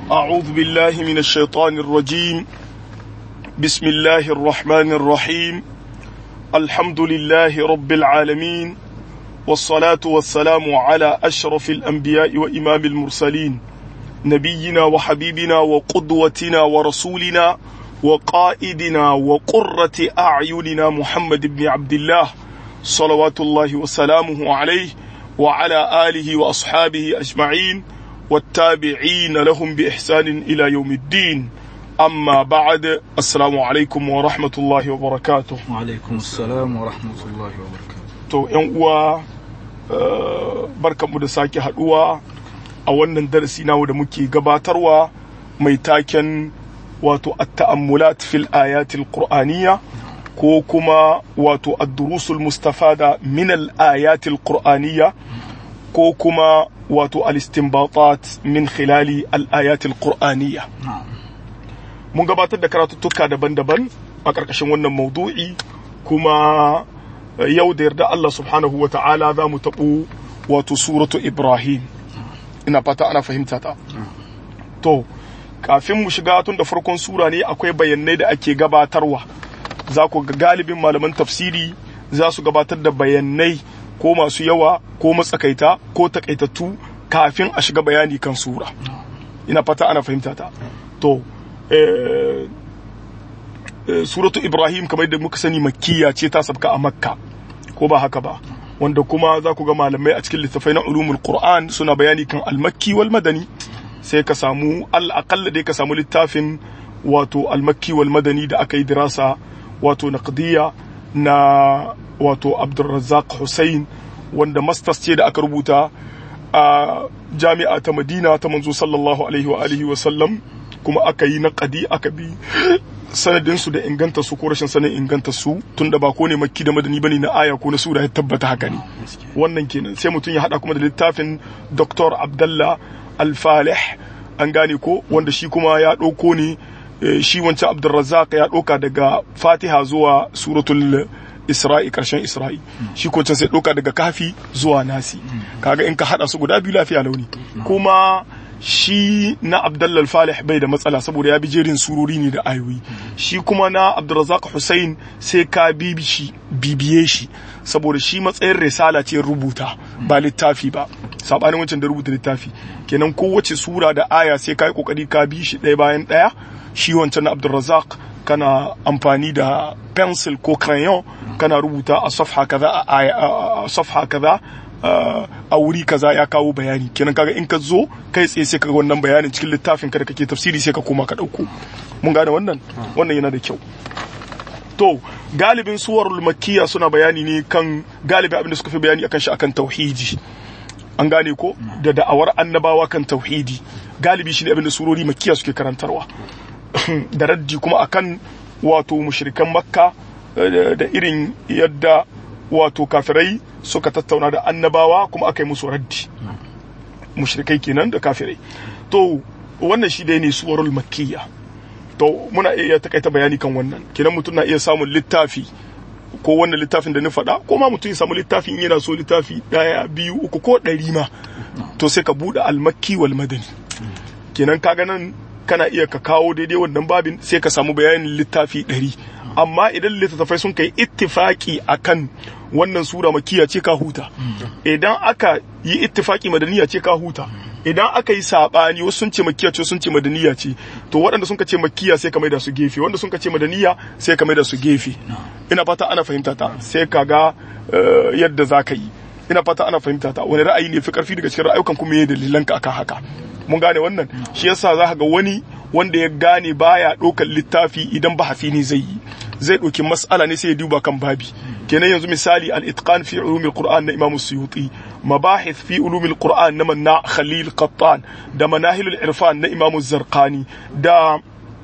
أعوذ بالله من الشيطان الرجيم بسم الله الرحمن الرحيم الحمد لله رب العالمين والصلاة والسلام على أشرف الأنبياء وإمام المرسلين نبينا وحبيبنا وقدوتنا ورسولنا وقائدنا وقرة أعيننا محمد بن عبد الله صلوات الله وسلامه عليه وعلى آله وأصحابه أجمعين والتابعين لهم بإحسان إلى يوم الدين أما بعد السلام عليكم ورحمة الله وبركاته وعليكم السلام ورحمة الله وبركاته to yan uwa barkanmu da sake haduwa a wannan darasi namu da muke gabatarwa mai taken wato at-ta'ammulat fil ayatil qur'aniyya ko kuma wato ad-durusul mustafada min al-ayatil qur'aniyya ko kuma wato al-istinbatat min khilali al-ayatil qur'aniyya mun gabatar da karatuttuka daban-daban a ƙarƙashin wannan maudu'i kuma yau da yarda Allah subhanahu wa ta'ala za mu taɓo wato suratu Ibrahim ina fata ana fahimta ta to kafin mu shiga tun da farkon sura ne akwai bayanai da ake gabatarwa za ku ga galibin malaman tafsiri za su gabatar da bayanai ko masu yawa ko matsakaita ko takaitattu kafin a shiga bayani kan sura ina fata ana fahimta ta to suratu ibrahim kamar da muka sani makkiya ce ta sabka a makka ko ba haka ba wanda kuma za ku ga malamai a cikin littafai na ulumul qur'an suna bayani kan almakki wal madani sai ka samu al'aqalla dai ka samu littafin wato almakki wal madani da aka yi dirasa wato naqdiya na wato abdulrazzaq hussein wanda masters ce da aka rubuta a jami'a ta madina ta manzo sallallahu alaihi wa alihi wa sallam kuma aka yi naqadi aka bi sanadin su da inganta su ko rashin sanin inganta su tunda ba ko ne makki da madani bane na aya ko na sura ya tabbata haka ne wannan kenan sai mutum ya hada kuma da littafin Dr. Abdullah Al-Falih an gane ko wanda shi kuma ya dauko ne shi wancan Abdulrazzaq ya dauka daga Fatiha zuwa suratul Isra'i karshen Isra'i shi ko sai dauka daga kafi zuwa nasi kaga in ka hada su guda biyu lafiya launi kuma shi na Abdullal Falih bai da matsala saboda ya bi jerin surori ne da ayoyi shi kuma na Abdulrazak Hussein sai ka bibi shi bibiye shi saboda shi matsayin risala ce rubuta ba littafi ba sabanin wancan da rubuta littafi kenan kowace sura da aya sai ka yi kokari ka bi shi ɗaya bayan ɗaya shi wancan na Abdulrazak kana amfani da pencil ko crayon kana rubuta a safha kaza a safha kaza a wuri kaza ya kawo bayani kenan kaga in ka zo kai tsaye sai kaga wannan bayanin cikin littafin ka da kake tafsiri sai ka koma ka dauko mun gane wannan wannan yana da kyau to galibin suwarul makkiya suna bayani ne kan galibin abin da suka fi bayani akan shi akan tauhidi an gane ko da da'awar annabawa kan tauhidi galibi shi ne abin da surori makkiya suke karantarwa da raddi kuma akan wato mushrikan makka da irin yadda wato kafirai suka tattauna da annabawa kuma aka yi musu raddi mushrikai kenan da kafirai to wannan shi dai ne suwarul makkiya to muna iya takaita bayani kan wannan kenan mutum na iya samun littafi ko wannan littafin da na faɗa ko ma mutum ya samu littafi in yana so littafi ɗaya biyu uku ko ɗari ma to sai ka buɗe almakki wal madani kenan kaga nan kana iya ka kawo daidai wannan babin sai ka samu bayanin littafi ɗari amma idan littattafai sun kai ittifaki akan wannan sura makiya ce ka huta idan aka yi ittifaki madaniya ce ka huta idan aka yi sabani wasu sun ce makiya ce sun ce madaniya ce to waɗanda sun ka ce makiya sai ka maida su gefe wanda sun ka ce madaniya sai ka maida su gefe ina fata ana fahimta ta sai ka ga yadda za ka yi ina fata ana fahimta ta wani ra'ayi ne fi karfi daga cikin ra'ayukan kuma yayin dalilan ka akan haka mun gane wannan shi yasa za ka ga wani wanda ya gane baya ɗaukar littafi idan bahasi ne zai yi zai ɗauki mas'ala ne sai ya duba kan babi kenan yanzu misali al-itqan fi ulumil qur'an na imam suyuti mabahith fi ulumil qur'an na manna khalil qattan da manahilul irfan na imam zarqani da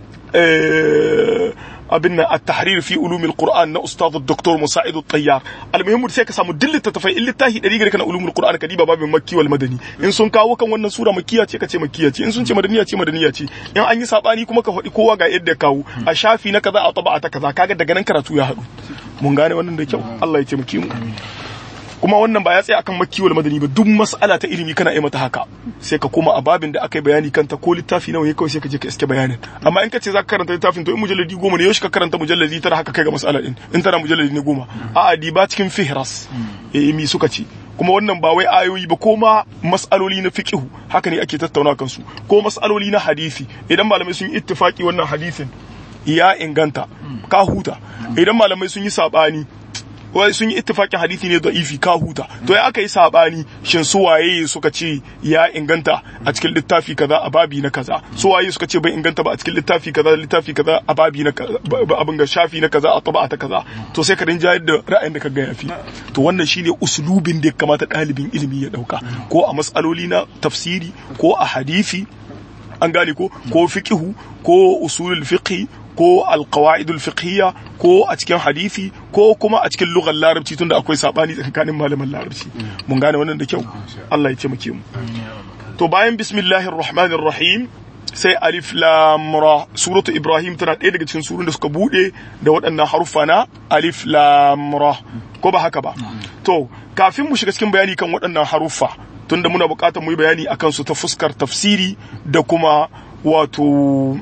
abin nan at-tahrir fi ulumil qur'an na ustad dr musa'id at-tayyar almuhimmu sai ka samu dillita tafai in littahi dari gare kana ulumul qur'an ka diba babin makki wal madani in sun kawo kan wannan sura makkiya ce ka ce makkiya ce in sun ce madaniya ce madaniya ce in an yi sabani kuma ka faɗi kowa ga yadda kawo a shafi na kaza a taba'a ta kaza kaga daga nan karatu ya haɗu mun gane wannan da kyau Allah ya taimake mu kuma wannan ba ya tsaya akan makki wal madani ba duk mas'ala ta ilimi kana yi mata haka sai ka koma a babin da aka yi bayani kanta ko littafi nawa ya kawai sai ka je ka iske bayanin amma in ka ce za ka karanta littafin to in mujalladi goma ne yau ka karanta mujalladi tara haka kai ga mas'ala din in tana mujalladi ne goma a'a di ba cikin fihras eh mi suka ce kuma wannan ba wai ayoyi ba ko ma mas'aloli na fiqhu haka ne ake tattauna kansu ko mas'aloli na hadisi idan malamai sun yi ittifaki wannan hadisin ya inganta ka huta idan malamai sun yi sabani wai sun yi ittifakin hadisi ne da'ifi ka huta to ya aka yi sabani shin su waye suka ce ya inganta a cikin littafi kaza a babi na kaza su waye suka ce bai inganta ba a cikin littafi kaza littafi kaza a babi na abin ga shafi na kaza a taba ta kaza to sai ka rinja da ra'ayin da ka ga yafi to wannan shine usulubin da ya kamata ɗalibin ilimi ya dauka ko a matsaloli na tafsiri ko a hadisi an gane ko ko fiqhu ko usulul fiqhi ko alqawaidul fiqhiyya ko a cikin hadisi ko kuma a cikin lugar larabci tunda akwai sabani tsakanin malaman larabci mun gane wannan da kyau Allah ya taimake mu to bayan bismillahir rahmanir rahim sai alif lam ra suratu ibrahim tana ɗaya daga cikin surun da suka bude da waɗannan haruffa na alif lam ra ko ba haka ba to kafin mu shiga cikin bayani kan waɗannan haruffa tunda muna buƙatar mu yi bayani akan su ta fuskar tafsiri da kuma wato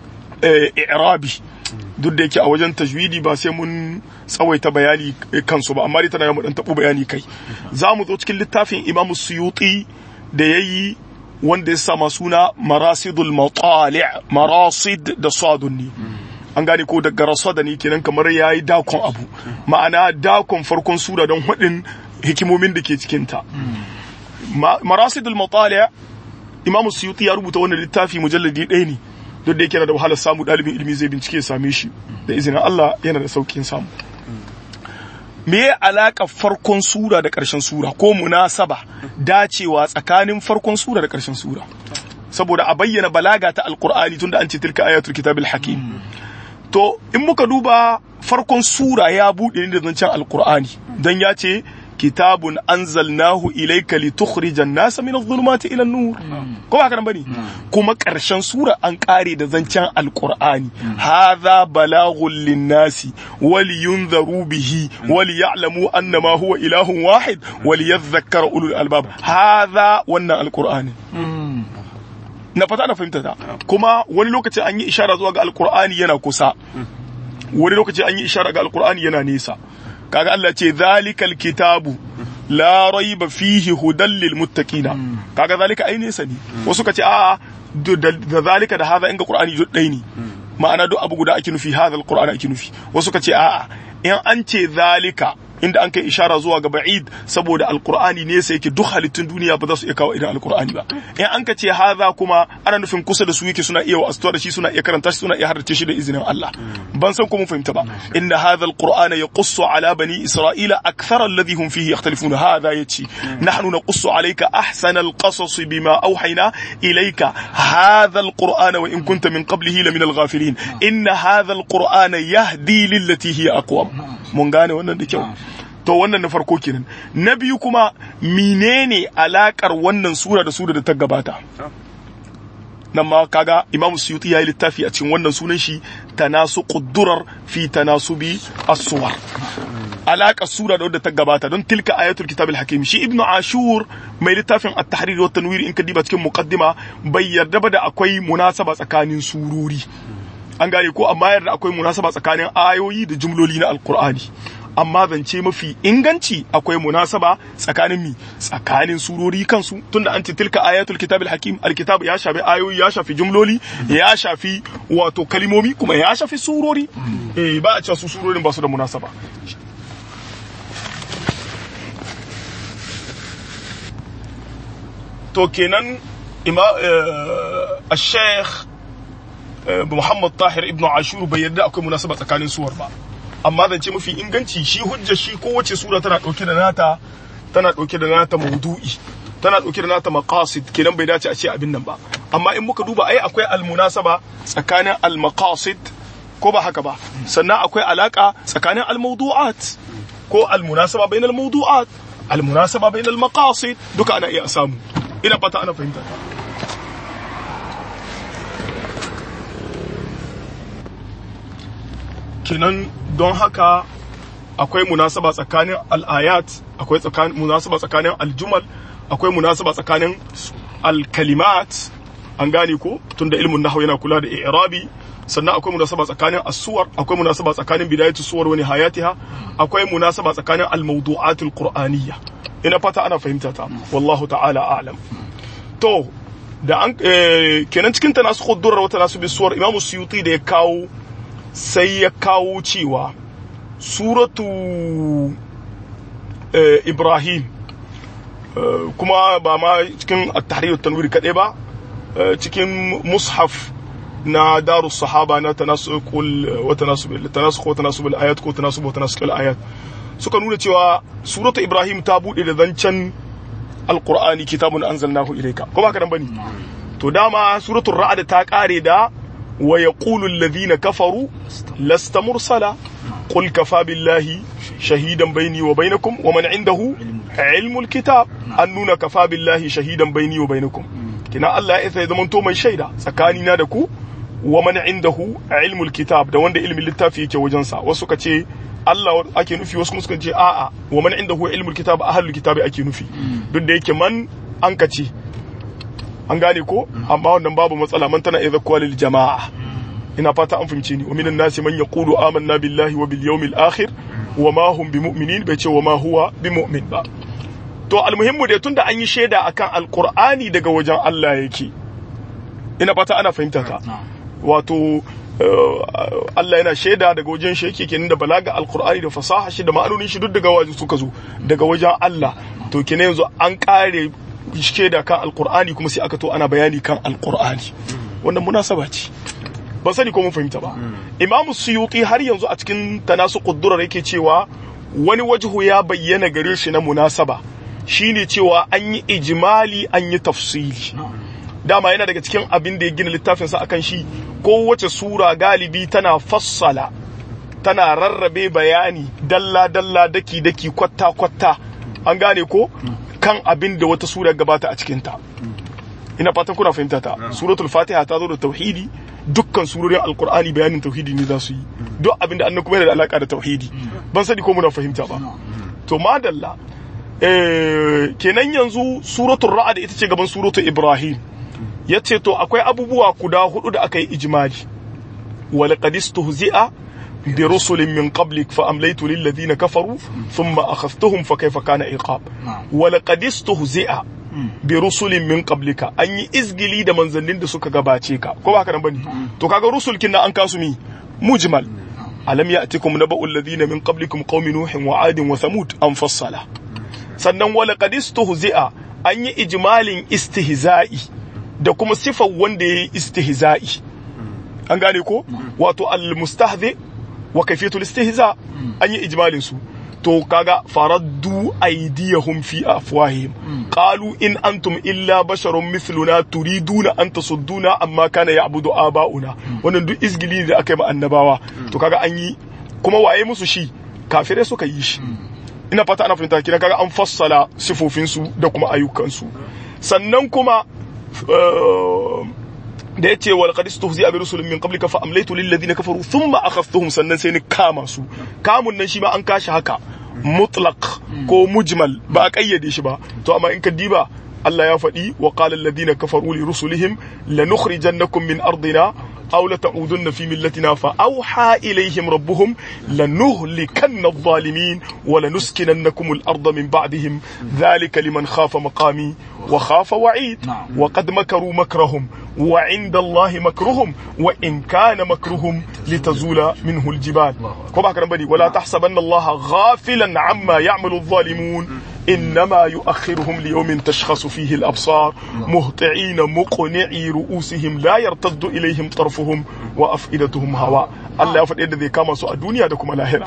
i'rabi duk da yake a wajen tajwidi ba sai mun tsawaita bayani kansu ba amma dai tana mu dan tabo bayani kai za mu zo cikin littafin Imam Suyuti da yayi wanda ya sama suna Marasidul Matali' Marasid da Sadunni an gane ko daga rasada ne kenan kamar yayi dakon abu ma'ana dakon farkon sura don hudin hikimomin da ke cikin ta Marasidul Matali' Imam Suyuti ya rubuta wannan littafi mujalladi ɗaya ne duk da yake yana da wahalar samu ɗalibin ilimi zai bincike ya same shi da izinin Allah yana da saukin samu me ya alaka farkon sura da ƙarshen sura ko munasaba dacewa tsakanin farkon sura da ƙarshen sura saboda a bayyana balaga ta alqur'ani tunda an ce tilka ayatul kitabil hakim to in muka duba farkon sura ya bude ne da zancen alqur'ani dan ya ce kitabun anzalnahu ilayka litukhrijan nasa min adh-dhulumati ila an-nur ko ba kan bane kuma karshen sura an kare da zancen alqur'ani hadha balaghun lin-nasi waliyunzaru bihi waliya'lamu annama huwa ilahun wahid waliyadhakkara ulul albab hadha wannan alqur'ani na fata na fahimta ta kuma wani lokaci an yi ishara zuwa ga alqur'ani yana kusa wani lokaci an yi ishara ga alqur'ani yana nesa kaga Allah ce zalikal kitabu la raiba fihi hudan lil muttaqina kaga zalika ai nesa ne wasu kace a da zalika da hadha inga qur'ani duk dai ne ma'ana duk abu guda ake nufi hadha alqur'ani ake nufi wasu kace a in an ce zalika inda an kai ishara zuwa ga ba'id saboda alqur'ani ne sai yake duk halittun duniya ba za su iya kawo irin alqur'ani ba in an ka ce hadha kuma ana nufin kusa da su yake suna iya wa'astuwa da shi suna iya karanta shi suna iya haddace shi da izinin Allah ban san ko mun fahimta ba inna hadha alqur'ana yaqussu ala bani isra'ila akthara alladhi hum fihi yakhtalifuna hadha yace nahnu naqussu alayka ahsana alqasas bima awhayna ilayka hadha alqur'ana wa in kunta min qablihi la min alghafilin inna hadha alqur'ana yahdi lillati hiya aqwam mun gane wannan da kyau to wannan na farko kenan na biyu kuma menene alakar wannan sura da sura da ta gabata nan ma kaga imamu suyuti ya yi littafi a cikin wannan sunan shi tanasu quddurar fi tanasubi as-suwar alakar sura da wadda ta gabata don tilka ayatul kitabil hakim shi ibnu ashur mai littafin at-tahrir wa tanwir in ka diba cikin muqaddima bai yarda ba da akwai munasaba tsakanin surori an gane ko amma yarda akwai munasaba tsakanin ayoyi da jumloli na alqur'ani amma zance mafi inganci akwai munasaba tsakanin mi tsakanin surori kansu tunda an ce tilka ayatul kitabil hakim alkitab ya shafi ayoyi ya shafi jumloli ya shafi wato kalimomi kuma ya shafi surori eh ba a cewa su surorin ba su da munasaba to kenan ima al-sheikh Muhammad Tahir ibn Ashur bai yarda akwai munasaba tsakanin suwar ba amma zance mafi inganci shi hujja shi kowace sura tana dauke da nata tana dauke da nata maudu'i tana dauke da nata maqasid kenan bai dace a ce abin nan ba amma in muka duba ai akwai almunasaba tsakanin almaqasid ko ba haka ba sannan akwai alaka tsakanin almawdu'at ko almunasaba bainal mawdu'at almunasaba bainal maqasid duka ana iya samu ina fata ana fahimta kenan don haka akwai munasaba tsakanin al'ayat akwai tsakanin munasaba tsakanin aljumal akwai munasaba tsakanin alkalimat an gane ko tunda ilmin nahwu yana kula da i'rabi sannan akwai munasaba tsakanin as-suwar akwai munasaba tsakanin bidayatu suwar wa nihayatiha akwai munasaba tsakanin al-mawdu'atul qur'aniyya ina fata ana fahimta ta wallahu ta'ala a'lam to da an kenan cikin tanasukh durra wa tanasub suwar imamu suyuti da ya kawo sai ya kawo cewa suratu ibrahim kuma ba ma cikin at-tahrir tanwir kadai ba cikin mushaf na daru sahaba na tanasukul wa tanasub tanasukh wa tanasub al-ayat ko tanasub wa tanasuk al-ayat suka nuna cewa suratu ibrahim ta bude da zancen alqur'ani kitabun anzalnahu ilayka ko ba ka dan bane to dama suratul ra'd ta kare da wa yaqulu alladhina kafaru lasta mursala qul kafa billahi shahidan baini wa bainakum wa man indahu ilmul kitab an nuna kafa billahi shahidan baini wa bainakum kina Allah ya sai zamanto mai shaida tsakanina da ku wa man indahu ilmul kitab da wanda ilmin littafi yake wajensa wasu ka ce Allah ake nufi wasu kuma suka ce a'a wa man indahu ilmul kitab ahlul kitabi ake nufi duk da yake man an ka ce an gane ko amma wannan babu matsala man tana idza qawlil jama'a ina fata an fahimce ni wa minan nasi man yaqulu amanna billahi wa bil yawmil akhir wa ma hum bimu'minin bai ce wa ma huwa bimu'min ba to almuhimmu da tunda an yi shaida akan alqur'ani daga wajen Allah yake ina fata ana fahimta ka wato Allah yana shaida daga wajen shi yake kenan da balaga alqur'ani da fasaha shi da ma'anonin shi duk daga wajen suka zo daga wajen Allah to kenan yanzu an kare shaida kan alqur'ani kuma sai aka to ana bayani kan alqur'ani wannan munasaba ce ban sani ko mun fahimta ba imamu suyuti har yanzu a cikin tanasu quddurar yake cewa wani wajhu ya bayyana gare shi na munasaba shine cewa an yi ijmali an yi tafsili dama yana daga cikin abin da ya gina littafinsa akan shi kowace sura galibi tana fassala tana rarrabe bayani dalla dalla daki daki kwatta kwatta an gane ko kan abin da wata sura gabata a cikinta ina fatan kuna fahimta ta suratul fatiha ta zo da tauhidi dukkan surorin alkur'ani bayanin tauhidi ne za su yi duk abin da annan kuma yana da alaka da tauhidi ban sani ko muna fahimta ba to madalla kenan yanzu suratul ra'd ita ce gaban suratul ibrahim yace to akwai abubuwa guda hudu da aka yi ijmali wal qad istuhzi'a bi rusulin min qablik fa amlaytu lil ladina kafaru thumma akhadhtuhum fa kayfa kana iqab wal qad istuhzi'a bi rusulin min qablika an yi izgili da manzannin da suka gabace ka ko ba haka nan bane to kaga rusul kin an kasu mi mujmal alam ya'tikum naba'ul ladina min qablikum qaumi nuhin wa adin wa thamud an fassala sannan wala qad istuhzi'a an yi ijmalin istihza'i da kuma sifar wanda yayi istihza'i an gane ko wato al mustahzi wa kayfiyatul istihza an yi ijmalin su to kaga faraddu aydiyahum fi afwahihim qalu in antum illa basharun mithluna turiduna an tasudduna amma kana ya'budu aba'una wannan duk izgili da aka yi ma annabawa to kaga an yi kuma waye musu shi kafirai suka yi shi ina fata ana fahimta kina kaga an fassala sifofin su da kuma ayyukan su sannan kuma da yace wal qad istuhzi'a bi rusulin min qablika fa amlaytu lil ladina kafaru thumma akhadhtuhum sannan sai ni kama su kamun nan shi ma an kashi haka mutlaq ko mujmal ba a kayyade shi ba to amma in ka diba Allah ya faɗi wa qala alladhina kafaru li rusulihim lanukhrijannakum min ardina aw la ta'udunna fi millatina fa awha ilayhim rabbuhum lanuhlikanna adh-dhalimin wa lanuskinannakum al-ardha min ba'dihim dhalika liman khafa maqami wa khafa wa'id wa qad makaru makrahum wa 'inda Allahi makruhum wa in kana makruhum litazula minhu al-jibal ko ba kan bane wala tahsabanna Allah ghafilan amma ya'malu adh-dhalimun إنما يؤخرهم ليوم تشخص فيه الأبصار مهطعين مقنعي رؤوسهم لا يرتد إليهم طرفهم وأفئدتهم هواء Allah ya faɗi yadda zai kama su a duniya da kuma lahira.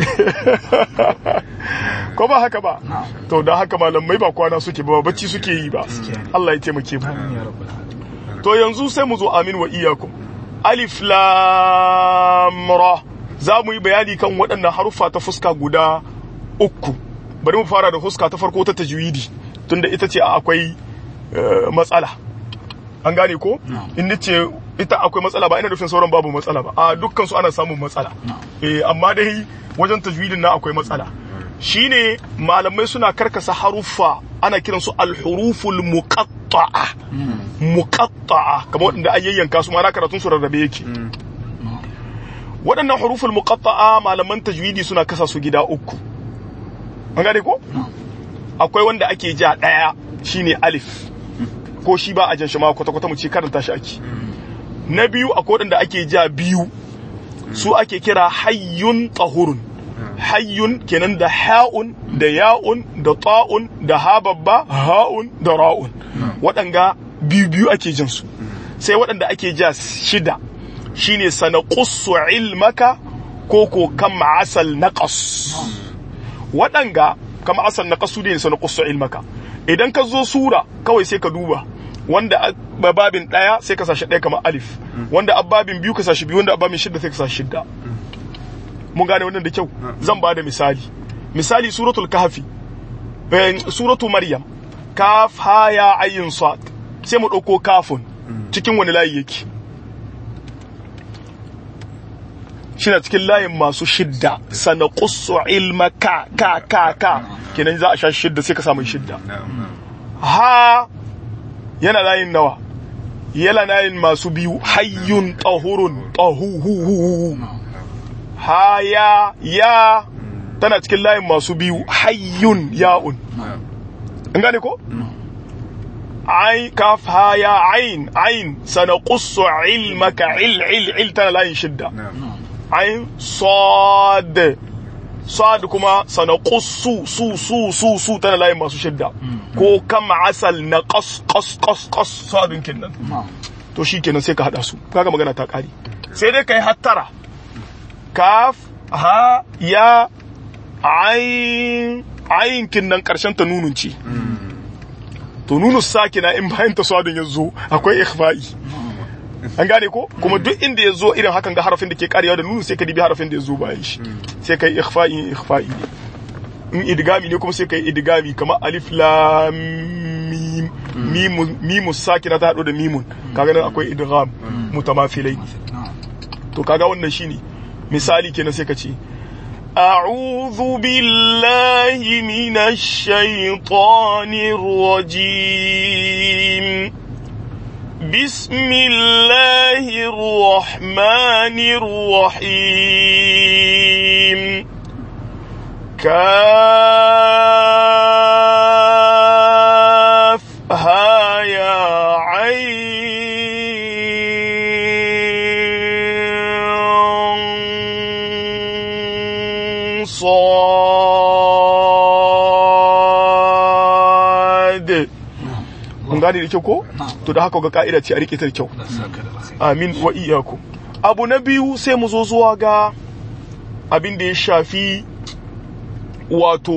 Ko ba haka ba? To da haka malamai ba kwana suke ba bacci suke yi ba. Allah ya taimake mu. To yanzu sai mu zo amin wa iyakum. Alif lam ra. Za mu yi bayani kan waɗannan haruffa ta fuska guda uku. bari mu fara da huska ta farko ta tajwidi tunda ita ce akwai matsala an gane ko in ce ita akwai matsala ba ina nufin sauran babu matsala ba a dukkan su ana samun matsala eh amma dai wajen tajwidin na akwai matsala shine malamai suna karkasa haruffa ana kiransu alhuruful muqatta'a muqatta'a kamar waɗanda an yayyanka su ma karatun su rarrabe yake waɗannan huruful muqatta'a malaman tajwidi suna kasa su gida uku an gane ko akwai wanda ake ja ɗaya shine alif ko shi ba a jan shi ma kwata kwata mu ce karanta shi ake na biyu akwai waɗanda ake ja biyu su ake kira hayyun tahurun hayyun kenan da ha'un da ya'un da ta'un da ha babba ha'un da ra'un waɗanga biyu biyu ake jin su sai waɗanda ake ja shida shine sanaqussu ilmaka ko ko kam asal naqas waɗanga kam asal naqas su ne sanaqussu ilmaka idan ka zo sura kawai sai ka duba wanda babin ɗaya sai ka sashi ɗaya kamar alif wanda ababin biyu ka sashi biyu wanda ababin shidda sai ka sashi shidda mun gane wannan da kyau zan ba da misali misali suratul kahfi suratu maryam kaf ha ya ayin sad sai mu dauko kafun cikin wani layi yake shine cikin layin masu shidda sana qussu ilma ka ka ka ka kenan za a sha shidda sai ka samu shidda ha yana layin nawa yana layin masu biyu hayyun tahurun tahuhu ha ya ya tana cikin layin masu biyu hayyun ya'un an gane ko ai kaf ha ya ain ain sanaqussu ilmaka il il il tana layin shidda ain sad sad kuma sanaqussu su su su su tana layin masu shidda ko kam asal na qas qas qas qas sadin kinnan to shikenan sai ka hada su kaga magana ta kare sai dai kai hattara kaf ha ya ayin ayin kinnan karshen ta nunun ce to nunu sakina in bayan ta swadin ya zo akwai ikhfa'i an gane ko kuma duk inda ya zo irin hakan ga harafin da ke karewa da nunu sai ka dibi harafin da ya zo bayan shi sai kai ikhfa'i ikhfa'i ne in idgami ne kuma sai kai idgami kamar alif lam mim mim mim sakina ta hado da mimun kaga nan akwai idgham mutamathilai to kaga wannan shine misali kenan sai ka ce أعوذ بالله من الشيطان الرجيم بسم الله الرحمن الرحيم كاف ها يا عين صاد mun gane da kyau ko to da haka ga ka'ida ce a rike ta da kyau amin wa iyyakum abu na biyu sai mu zo zuwa ga abin da ya shafi wato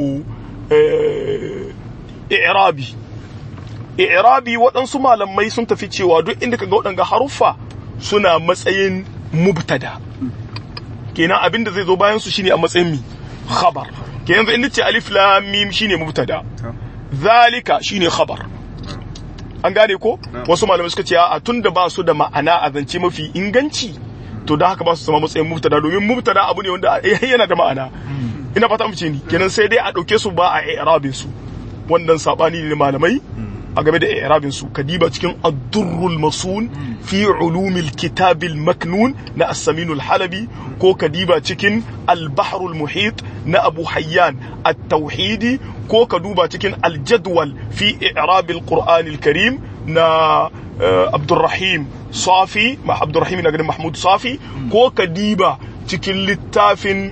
i'rabi i'rabi waɗansu malamai sun tafi cewa duk inda kaga waɗanga haruffa suna matsayin mubtada kenan abin da zai zo bayan su shine a matsayin mi khabar kenan inda ce alif lam mim shine mubtada zalika shine khabar an gane ko wasu malamai suka ce a tunda ba su da ma'ana a zance mafi inganci to da haka ba su zama matsayin mubtada domin mubtada abu ne wanda yana da ma'ana ina fata mace ni kenan sai dai a dauke su ba a i'rabin su wannan sabani ne malamai a game da i'rabin su kadiba cikin ad-durrul masun fi ulumil kitabil maknun na as-samin al-halabi ko kadiba cikin al-bahrul muhit na abu hayyan at-tauhidi ko ka duba cikin al-jadwal fi i'rab al-qur'an al-karim na abdurrahim safi ma abdurrahim na ganin mahmud safi ko kadiba cikin littafin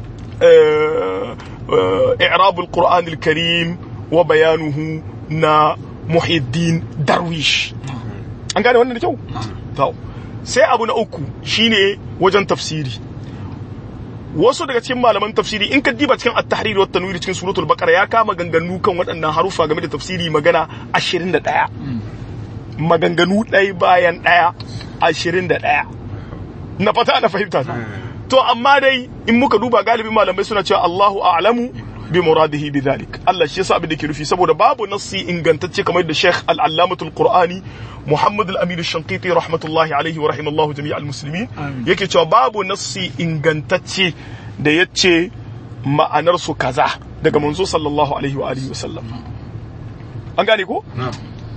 i'rab al-qur'an al-karim wa bayanuhu na muhiddin darwish an gane wannan da kyau to sai abu na uku shine wajen tafsiri wasu daga cikin malaman tafsiri in ka diba cikin at-tahrir wa tanwir cikin suratul baqara ya kama ganganu kan waɗannan harufa game da tafsiri magana 21 maganganu ɗaya bayan ɗaya 21 na fata ana fahimta to amma dai in muka duba galibin malamai suna cewa Allahu a'lamu bi muradihi bi dhalik Allah shi yasa abin da ke nufi saboda babu nassi ingantacce kamar da Sheikh al-Allamatul Qur'ani Muhammad al-Amin al-Shanqiti rahmatullahi alaihi wa rahimallahu jami'al muslimin yake cewa babu nassi ingantacce da yace ma'anar su kaza daga manzo sallallahu alaihi wa alihi wasallam an gane ko na'am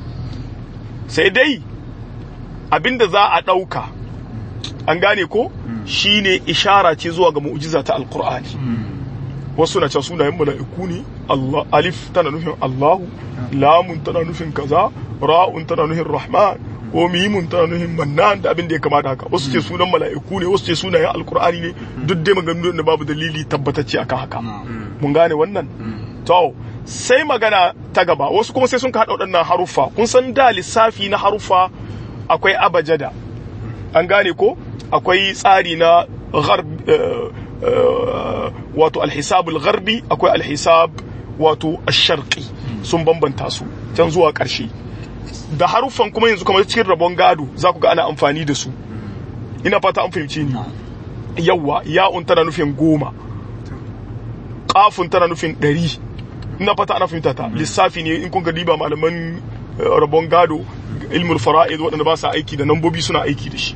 sai dai abinda za a ɗauka an gane ko shine ishara ce zuwa ga mu'jiza ta alqur'ani wasu na cewa sunayen mala'iku ne Allah alif tana nufin Allahu lamun tana nufin kaza ra'un tana nufin rahman ko mimun tana nufin mannan da abin da ya kamata haka wasu ce sunan mala'iku ne wasu ce sunayen alqur'ani ne duk dai maganganun da babu dalili tabbatacce akan haka mun gane wannan to sai magana ta gaba wasu kuma sai sun ka haɗa waɗannan haruffa kun san da lissafi na haruffa akwai abajada an gane ko akwai tsari na gharb eh, eh, wato alhisabul gharbi akwai alhisab wato asharqi sun bambanta su can zuwa ƙarshe da haruffan kuma yanzu kamar cikin rabon gado za ku ga ana amfani da su ina fata an fahimci ni yawwa ya'un tana nufin goma kafin tana nufin ɗari ina fata ana fahimta ta lissafi ne in kun ga diba malaman eh, rabon gado ilmul fara'id waɗanda ba sa aiki da nambobi suna aiki da shi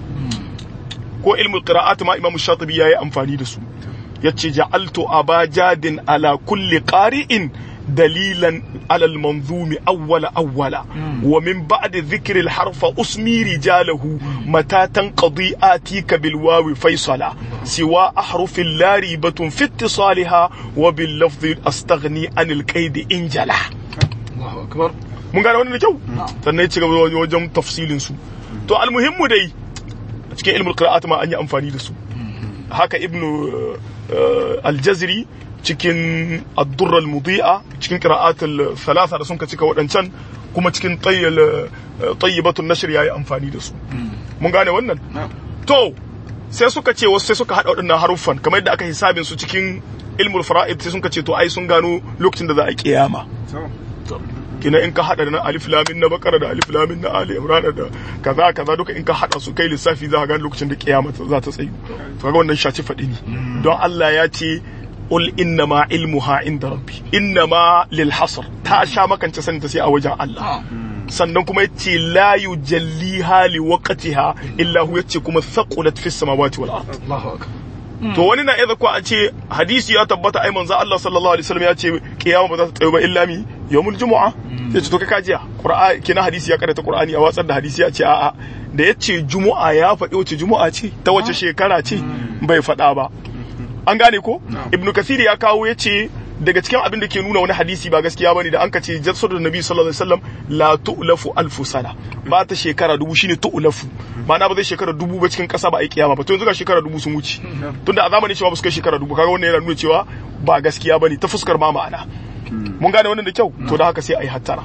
ko ilmul qira'at ma imamu shatibi yayi amfani da su yace ja'altu abajadin ala kulli qari'in dalilan ala al-manzumi awwala awwala wa min ba'di dhikri al-harfa usmi rijalahu mata tanqadi atika bil wawi faisala siwa ahrufin la ribatun fi ittisaliha wa bil lafzi astaghni anil qaid injala Allahu akbar mun gane wannan da kyau sannan ya ci gaba wajen tafsilin su to almuhimmu dai a cikin ilmul qira'at ma an yi amfani da su haka ibnu eh, al-jazri cikin ad-durr al-mudi'a cikin qira'at al-thalatha da sun ka cika wadancan kuma cikin tayyal tayyibatun nashr yayi amfani da su mun gane wannan na'am to sai suka ce wasu sai suka hada waɗannan haruffan kamar yadda aka hisabin su cikin ilmul fara'id sai suka ce to ai sun gano lokacin da za a kiyama to kina in ka hada da na alif lamin na bakara da alif lamin na ali imran da kaza kaza duka in ka hada su kai lissafi za ka ga lokacin da kiyama za ta tsayu to kaga wannan shaci fadi ne don Allah ya ce qul inna ma ilmuha inda rabbi inna ma lil hasr ta sha makance sanin ta sai a wajen Allah sannan kuma yace la yujalliha li waqtiha illa hu yace kuma thaqulat fis samawati wal ard Allahu akbar to wani na iya ko a ce hadisi ya tabbata ai manzo Allah sallallahu alaihi wasallam ya ce kiyama ba za ta tsayo ba illa mi yawmul jumu'a ya ce to kai kajiya qur'ani kina hadisi ya karanta qur'ani a watsar da hadisi ya ce a'a da ya ce jumu'a ya faɗi wace jumu'a ce ta wace shekara ce bai faɗa ba an gane ko ibnu kathir ya kawo ya ce daga cikin abin da ke nuna wani hadisi ba gaskiya bane da an ka ce jasadu nabi sallallahu alaihi wasallam la tu'lafu alfu sana ba ta shekara dubu shine tu'lafu ma'ana ba zai shekara dubu ba cikin kasa ba a yi kiyama ba to yanzu ga shekara dubu sun wuce tunda a zamanin cewa ba su kai shekara dubu kaga wannan yana nuna cewa ba gaskiya bane ta fuskar ma ma'ana mun gane wannan da kyau to da haka sai a yi hattara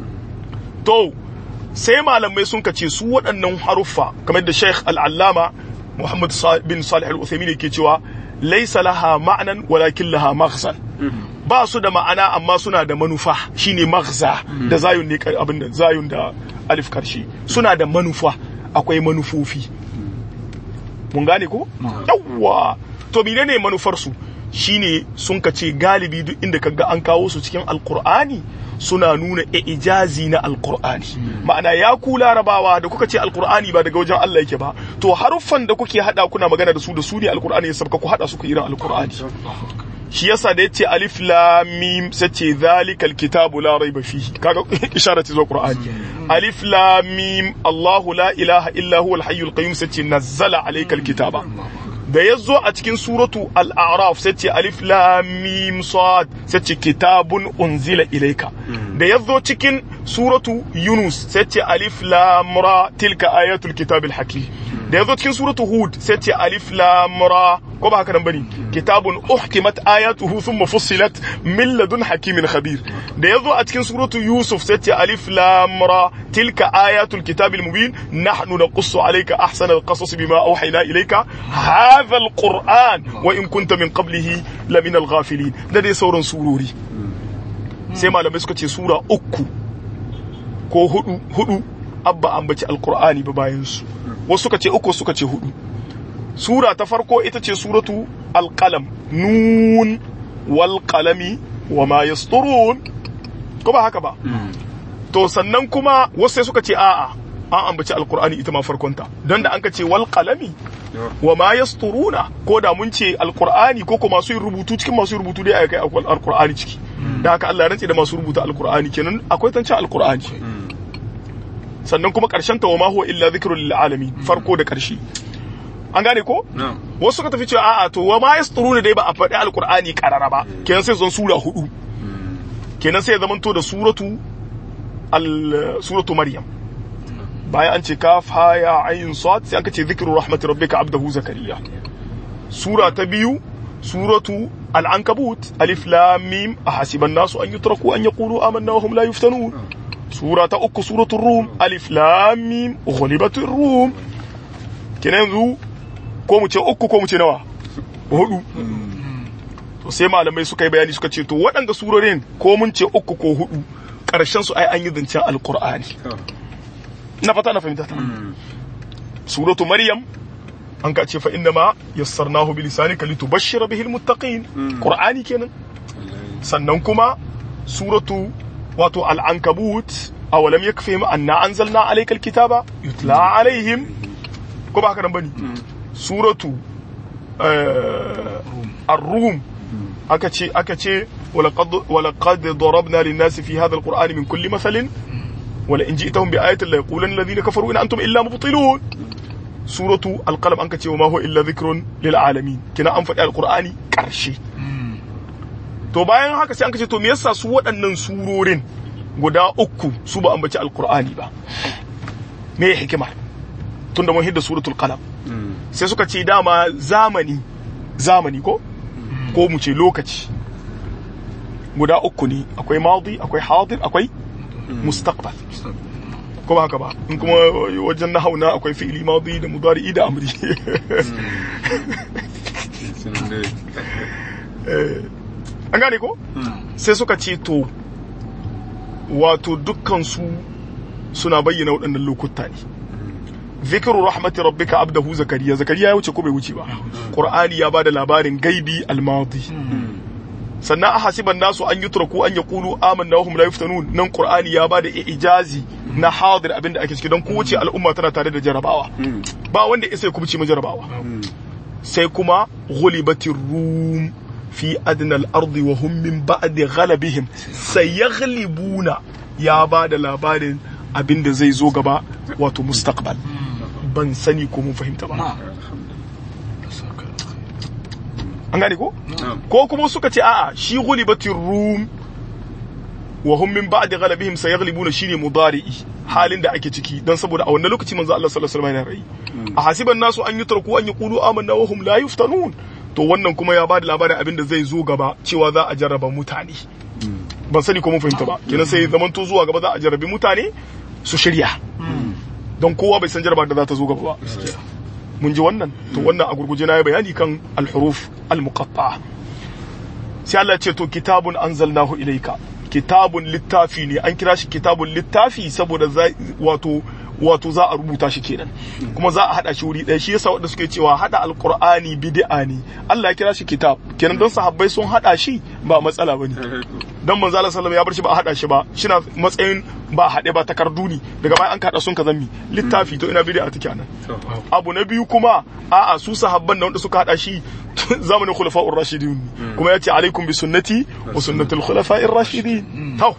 to sai malamai sun kace su waɗannan haruffa kamar da Sheikh Al-Allama Muhammad bin Salih Al-Uthaymeen yake cewa laysa laha ma'nan walakin laha maghzan ba su da ma'ana amma suna da manufa shine maghza da zayun ne abin da zayun da alif karshe suna da manufa akwai manufofi mun gane ko yawwa to menene manufar su shine sun kace galibi duk inda kaga an kawo su cikin alqur'ani suna nuna ijazi na alqur'ani ma'ana ya ku larabawa da kuka ce alqur'ani ba daga wajen Allah yake ba to haruffan da kuke hada kuna magana da su da su ne alqur'ani ya sabka ku hada su ku irin alqur'ani shi yasa da yace alif lam mim sace zalikal kitabu la raiba fihi kaga isharar ce zuwa qur'ani alif lam mim Allah la ilaha illa huwa al hayyul qayyum sace nazzala alaykal kitaba da yazo a cikin suratu al-a'raf sace alif lam mim sad sace kitabun unzila ilayka da yazo cikin suratu yunus sace alif lam ra tilka ayatul kitabil hakim da yazo cikin suratu hud sace alif lam ra ko ba haka nan bane kitabun uhkimat ayatuhu thumma fussilat min ladun hakimin khabir da yazo a cikin suratu yusuf sace alif lam ra tilka ayatul kitabil mubin nahnu naqussu alayka ahsana alqasas bima awhayna ilayka hadha alquran wa in kunta min qablihi la min alghafilin da dai sauran surori sai malamai suka ce sura uku ko hudu hudu abba ambaci alqur'ani ba bayan su wasu suka ce uku suka ce hudu sura ta farko ita ce suratu alqalam nun wal qalami wa ma yasturun ko ba haka ba to sannan kuma wasu sai suka ce a'a an ambaci alqur'ani ita ma farkonta don da an ka ce wal qalami wa ma yasturuna ko da mun ce alqur'ani ko ko masu yin rubutu cikin masu yin rubutu dai akai alqur'ani ciki da haka Allah ya rantse da masu rubuta alqur'ani kenan akwai tancin alqur'ani sannan kuma karshen ta wa ma huwa illa dhikrul lil alamin farko da karshe an gane ko wasu suka tafi cewa a'a to wa ma yasturuna dai ba a faɗi alqur'ani karara ba kenan sai zan sura hudu kenan sai ya zamanto da suratu al suratu maryam bayan an ce kaf ha ya ayin sad sai aka ce zikru rahmati rabbika abdahu zakariya sura ta biyu suratu al-ankabut alif lam mim ahasiban nasu an yutraku an yaqulu amanna wa hum la yuftanun sura ta uku suratu rum alif lam mim ghulibatir rum kenan yanzu ko mu ce uku ko mu ce nawa hudu to sai malamai suka yi bayani suka ce to waɗanda surorin ko mun ce uku ko hudu ƙarshen su ai an yi zancen alqur'ani na fata na fahimta ta suratu maryam an ka ce fa inna ma yassarnahu bi lisanika litubashshira bihi almuttaqin qur'ani kenan sannan kuma suratu wato al-ankabut awalam yakfihim anna anzalna alayka alkitaba yutla alaihim ko ba haka nan bane suratu ar-rum aka ce aka ce ولقد ولقد ضربنا للناس في هذا القرآن من كل مثل ولئن جئتهم بآية ليقولن الذين كفروا إن أنتم إلا مبطلون سورة القلم أنك وما هو إلا ذكر للعالمين كنا أنفق القرآن كرشي to bayan haka sai an kace to me yasa su waɗannan surorin guda uku su ba ambaci alqur'ani ba me hikima tunda mun hidda suratul qalam sai suka ce dama zamani zamani ko ko mu ce lokaci guda uku ne akwai madi akwai hadir akwai mustaqbal ko ba haka ba in kuma wajen na hauna akwai fi'ili madi da mudari da amri an gane ko sai suka ce to wato dukkan su suna bayyana waɗannan lokuta ne zikiru rahmati rabbika abdahu zakariya zakariya ya wuce ko bai wuce ba qur'ani ya bada labarin gaibi almadi sannan a hasiban nasu an yutraku an yaqulu amanna wa hum la yuftanun nan qur'ani ya bada ijazi na hadir abinda ake ciki don kowace al'umma tana tare da jarabawa ba wanda ya sai kubci jarabawa sai kuma ghulibatir rum fi adna al-ard wa hum min ba'di ghalabihim sayaghlibuna ya bada labarin abinda zai zo gaba wato mustaqbal ban sani ko mun fahimta ba an gane ko ko kuma suka ce a'a shi ghulibatir rum wa hum min ba'di ghalabihim sayaghlibuna shine mudari'i halin da ake ciki dan saboda a wannan lokaci manzo Allah sallallahu alaihi wasallam yana rai a hasiban nasu an yutraku an yaqulu amanna wa hum la yuftanun to wannan kuma ya bada labarin abin da zai zo gaba cewa za a jarraba mutane ban sani ko mun fahimta ba kenan sai zamanto zuwa gaba za a jarrabi mutane su shirya don kowa bai san jarraba da za ta zo gaba ba mun ji wannan to wannan a gurguje na yi bayani kan al-huruf al-muqatta'a sai Allah ce to kitabun anzalnahu ilayka kitabun littafi ne an kira shi kitabun littafi saboda wato wato za a rubuta shi kenan kuma za a hada shi wuri ɗaya shi yasa wanda suke cewa hada alqur'ani bid'a ne Allah ya kira shi kitab kenan don sahabbai sun hada shi ba matsala bane dan manzo Allah sallallahu ya bar shi ba a hada shi ba shina matsayin ba a hade ba takardu ne daga bayan an kada sun ka zammi littafi to ina bid'a take nan abu na biyu kuma a'a su sahabban da wanda suka hada shi zamanin khulafa'ur rashidin kuma yace alaikum bi sunnati wa sunnatul khulafa'ir rashidin to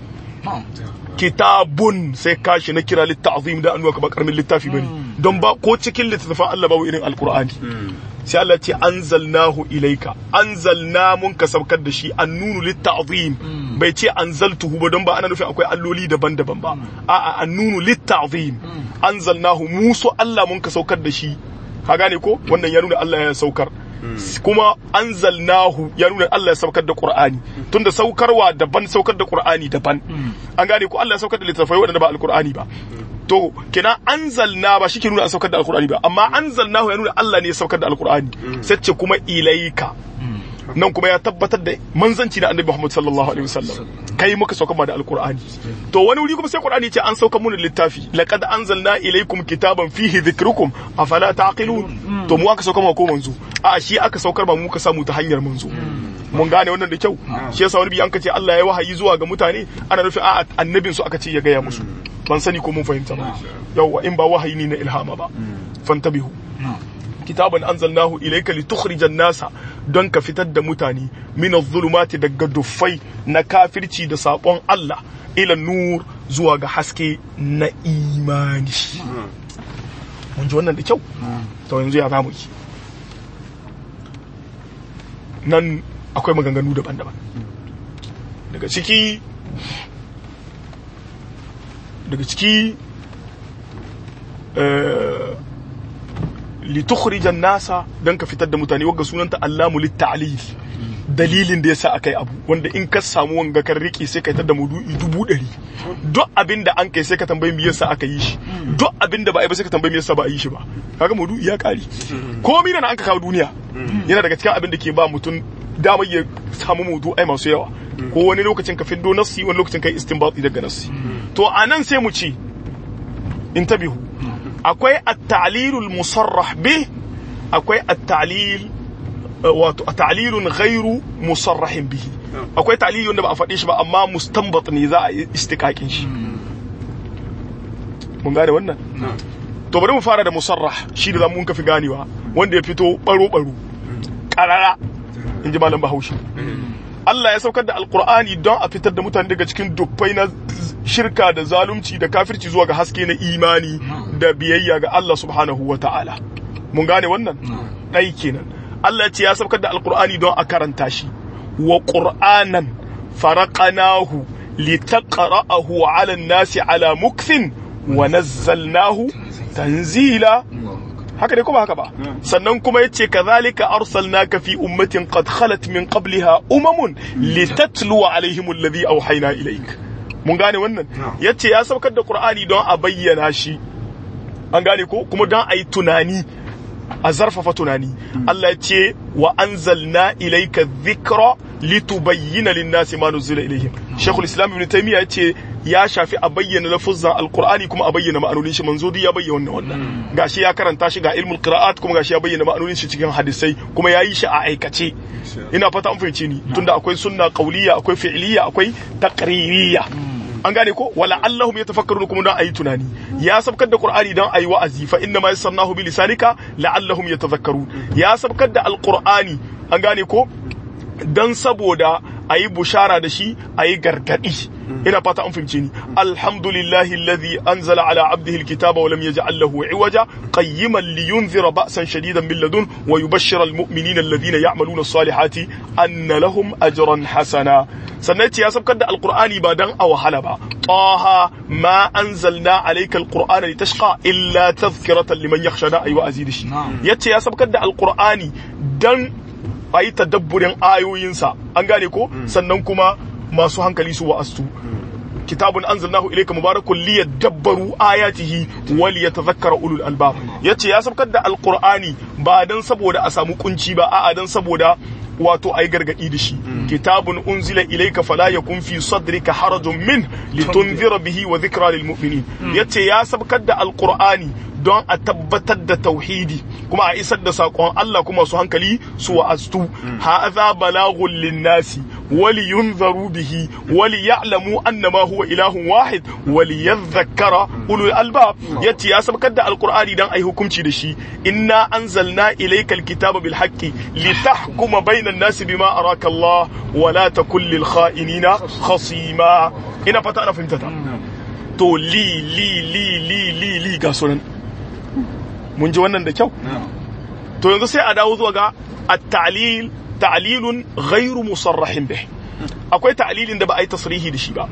kitabun sai kashi na kira litta'zim da annuwa ba karamin littafi bane don ba ko cikin littafin Allah babu irin alqur'ani sai Allah ce anzalnahu ilaika anzalna mun ka saukar da shi annunu litta'zim bai ce anzaltuhu ba don ba ana nufin akwai alloli daban-daban ba a'a annunu litta'zim anzalnahu musu Allah mun ka saukar da shi ka gane ko wannan ya nuna Allah ya saukar kuma anzalnahu ya nuna Allah ya saukar da Qur'ani tunda saukarwa daban saukar da Qur'ani daban an gane ko Allah ya saukar da littafai waɗanda ba alqur'ani ba to kina anzalna ba shi ke nuna an saukar da alqur'ani ba amma anzalnahu ya nuna Allah ne ya saukar da alqur'ani sai ce kuma ilaika nan kuma ya tabbatar da manzanci na annabi Muhammad sallallahu alaihi wasallam kai muka saukar ma da alqur'ani to wani wuri kuma sai qur'ani ce an saukar mun littafi laqad anzalna ilaykum kitaban fihi dhikrukum afala taqilun to mu aka saukar ma ko manzo a shi aka saukar ba mu ka samu ta hanyar manzo mun gane wannan da kyau shi yasa wani bi an kace Allah ya wahayi zuwa ga mutane ana nufin a annabin su aka ce ya gaya musu ban sani ko mun fahimta ba yawa in ba wahayi ne na ilhama ba fantabihu kitaban anzalnahu ilayka litukhrijan nasa don ka fitar da mutane min adh-dhulumati daga duffai na kafirci da sabon Allah ila nur zuwa ga haske na imani mun ji wannan da kyau to yanzu ya zamu yi nan akwai maganganu daban-daban daga ciki daga ciki litukhrijan nasa dan ka fitar da mutane wagga sunanta allamu litta'lil dalilin da yasa akai abu wanda in ka samu wanga kan riki sai kai ta da mudu'i dubu ɗari duk abin da an kai sai ka tambayi me yasa aka yi shi duk abin da ba a yi ba sai ka tambayi me yasa ba a yi shi ba kaga mudu'i ya kare komai da an ka kawo duniya yana daga cikin abin da ke ba mutum damar ya samu mudu'ai masu yawa ko wani lokacin ka fiddo nassi wani lokacin kai istinbati daga nassi to anan sai mu ci intabihu akwai at-ta'lilul musarrah bi akwai at-ta'lil wato ta'lilun ghairu musarrahin bihi akwai ta'lili wanda ba a faɗe shi ba amma mustanbat ne za a yi istiqaqin shi mun gane wannan to bari mu fara da musarrah shi da zamu kafi ganewa wanda ya fito baro baro karara in ji malam bahaushe Allah ya saukar da alkur'ani don a fitar da mutane daga cikin dubbai na shirka da zalunci da kafirci zuwa ga haske na imani da biyayya ga Allah subhanahu wa ta'ala mun gane wannan ɗai kenan Allah ce ya saukar da alkur'ani don a karanta shi wa qur'anan faraqanahu litaqra'ahu 'ala an-nasi 'ala mukthin wa nazzalnahu tanzila haka dai kuma haka ba sannan kuma yace kazalika arsalnaka fi ummatin qad khalat min qabliha umamun litatlu alaihim alladhi awhayna ilaik mun gane wannan yace ya saukar da qur'ani don a bayyana shi an gane ko kuma don a yi tunani a zarfafa tunani Allah ya ce wa anzalna ilayka dhikra litubayyana lin-nasi ma nuzila ilayhim Sheikhul Islam Ibn Taymiyyah ya ce ya shafi a bayyana lafuzan alqur'ani kuma a bayyana ma'anonin shi manzo ya bayyana wannan gashi ya karanta shi ga ilmul qira'at kuma gashi ya bayyana ma'anonin shi cikin hadisai kuma ya yi shi a aikace ina fata an fahimce ni tunda akwai sunna qauliyya akwai fi'liyya akwai taqririyya an gane ko wala allahum yatafakkaruna kuma don ayi tunani ya sabkar da qur'ani don ayi wa'azi fa inna ma yassarnahu bi lisanika la'allahum yatafakkarun ya sabkar da alqur'ani an gane ko dan saboda ayi bushara da shi ayi gargadi ina fata an fahimce ni alhamdulillahi alladhi anzala ala abdihi alkitaba wa lam yaj'al lahu iwaja qayyiman liyunzira ba'san shadidan min ladun wa yubashshira almu'minina alladhina ya'maluna as-salihati anna lahum ajran hasana sannan ce ya sabkar da alqur'ani ba dan a wahala ba taha ma anzalna alayka alqur'ana litashqa illa tadhkiratan liman yakhsha da ayi wa'azi da shi yace ya sabkar da alqur'ani dan ayi tadabburin ayoyinsa an gane ko sannan kuma masu hankali su wa'astu kitabun anzalnahu ilayka mubarakun liyadabbaru ayatihi wa liyatadhakkara ulul albab yace ya sabkar da alqur'ani ba dan saboda a samu kunci ba a'a dan saboda wato ai gargadi da shi kitabun unzila ilayka fala yakun fi sadrika harajun min litunzira bihi wa dhikra lil mu'minin yace ya sabkar da alqur'ani don a tabbatar da tauhidi kuma a isar da saƙon Allah kuma su hankali su wa'aztu hadha balaghun linnasi wali yunzaru bihi wali ya'lamu annama huwa ilahun wahid wali yadhakkara ulul albab yace ya sabkar da alqur'ani dan ai hukunci da shi inna anzalna ilaykal kitaba bil haqqi litahkuma bainan nasi bima araka Allah wa la takul lil kha'inina khasima ina fata ana fahimta ta to li li li li li li ga sunan mun ji wannan da kyau to yanzu sai a dawo zuwa ga at-ta'lil ta'lilun ghairu musarrahin bih akwai ta'lilin da ba a yi tasrihi da shi ba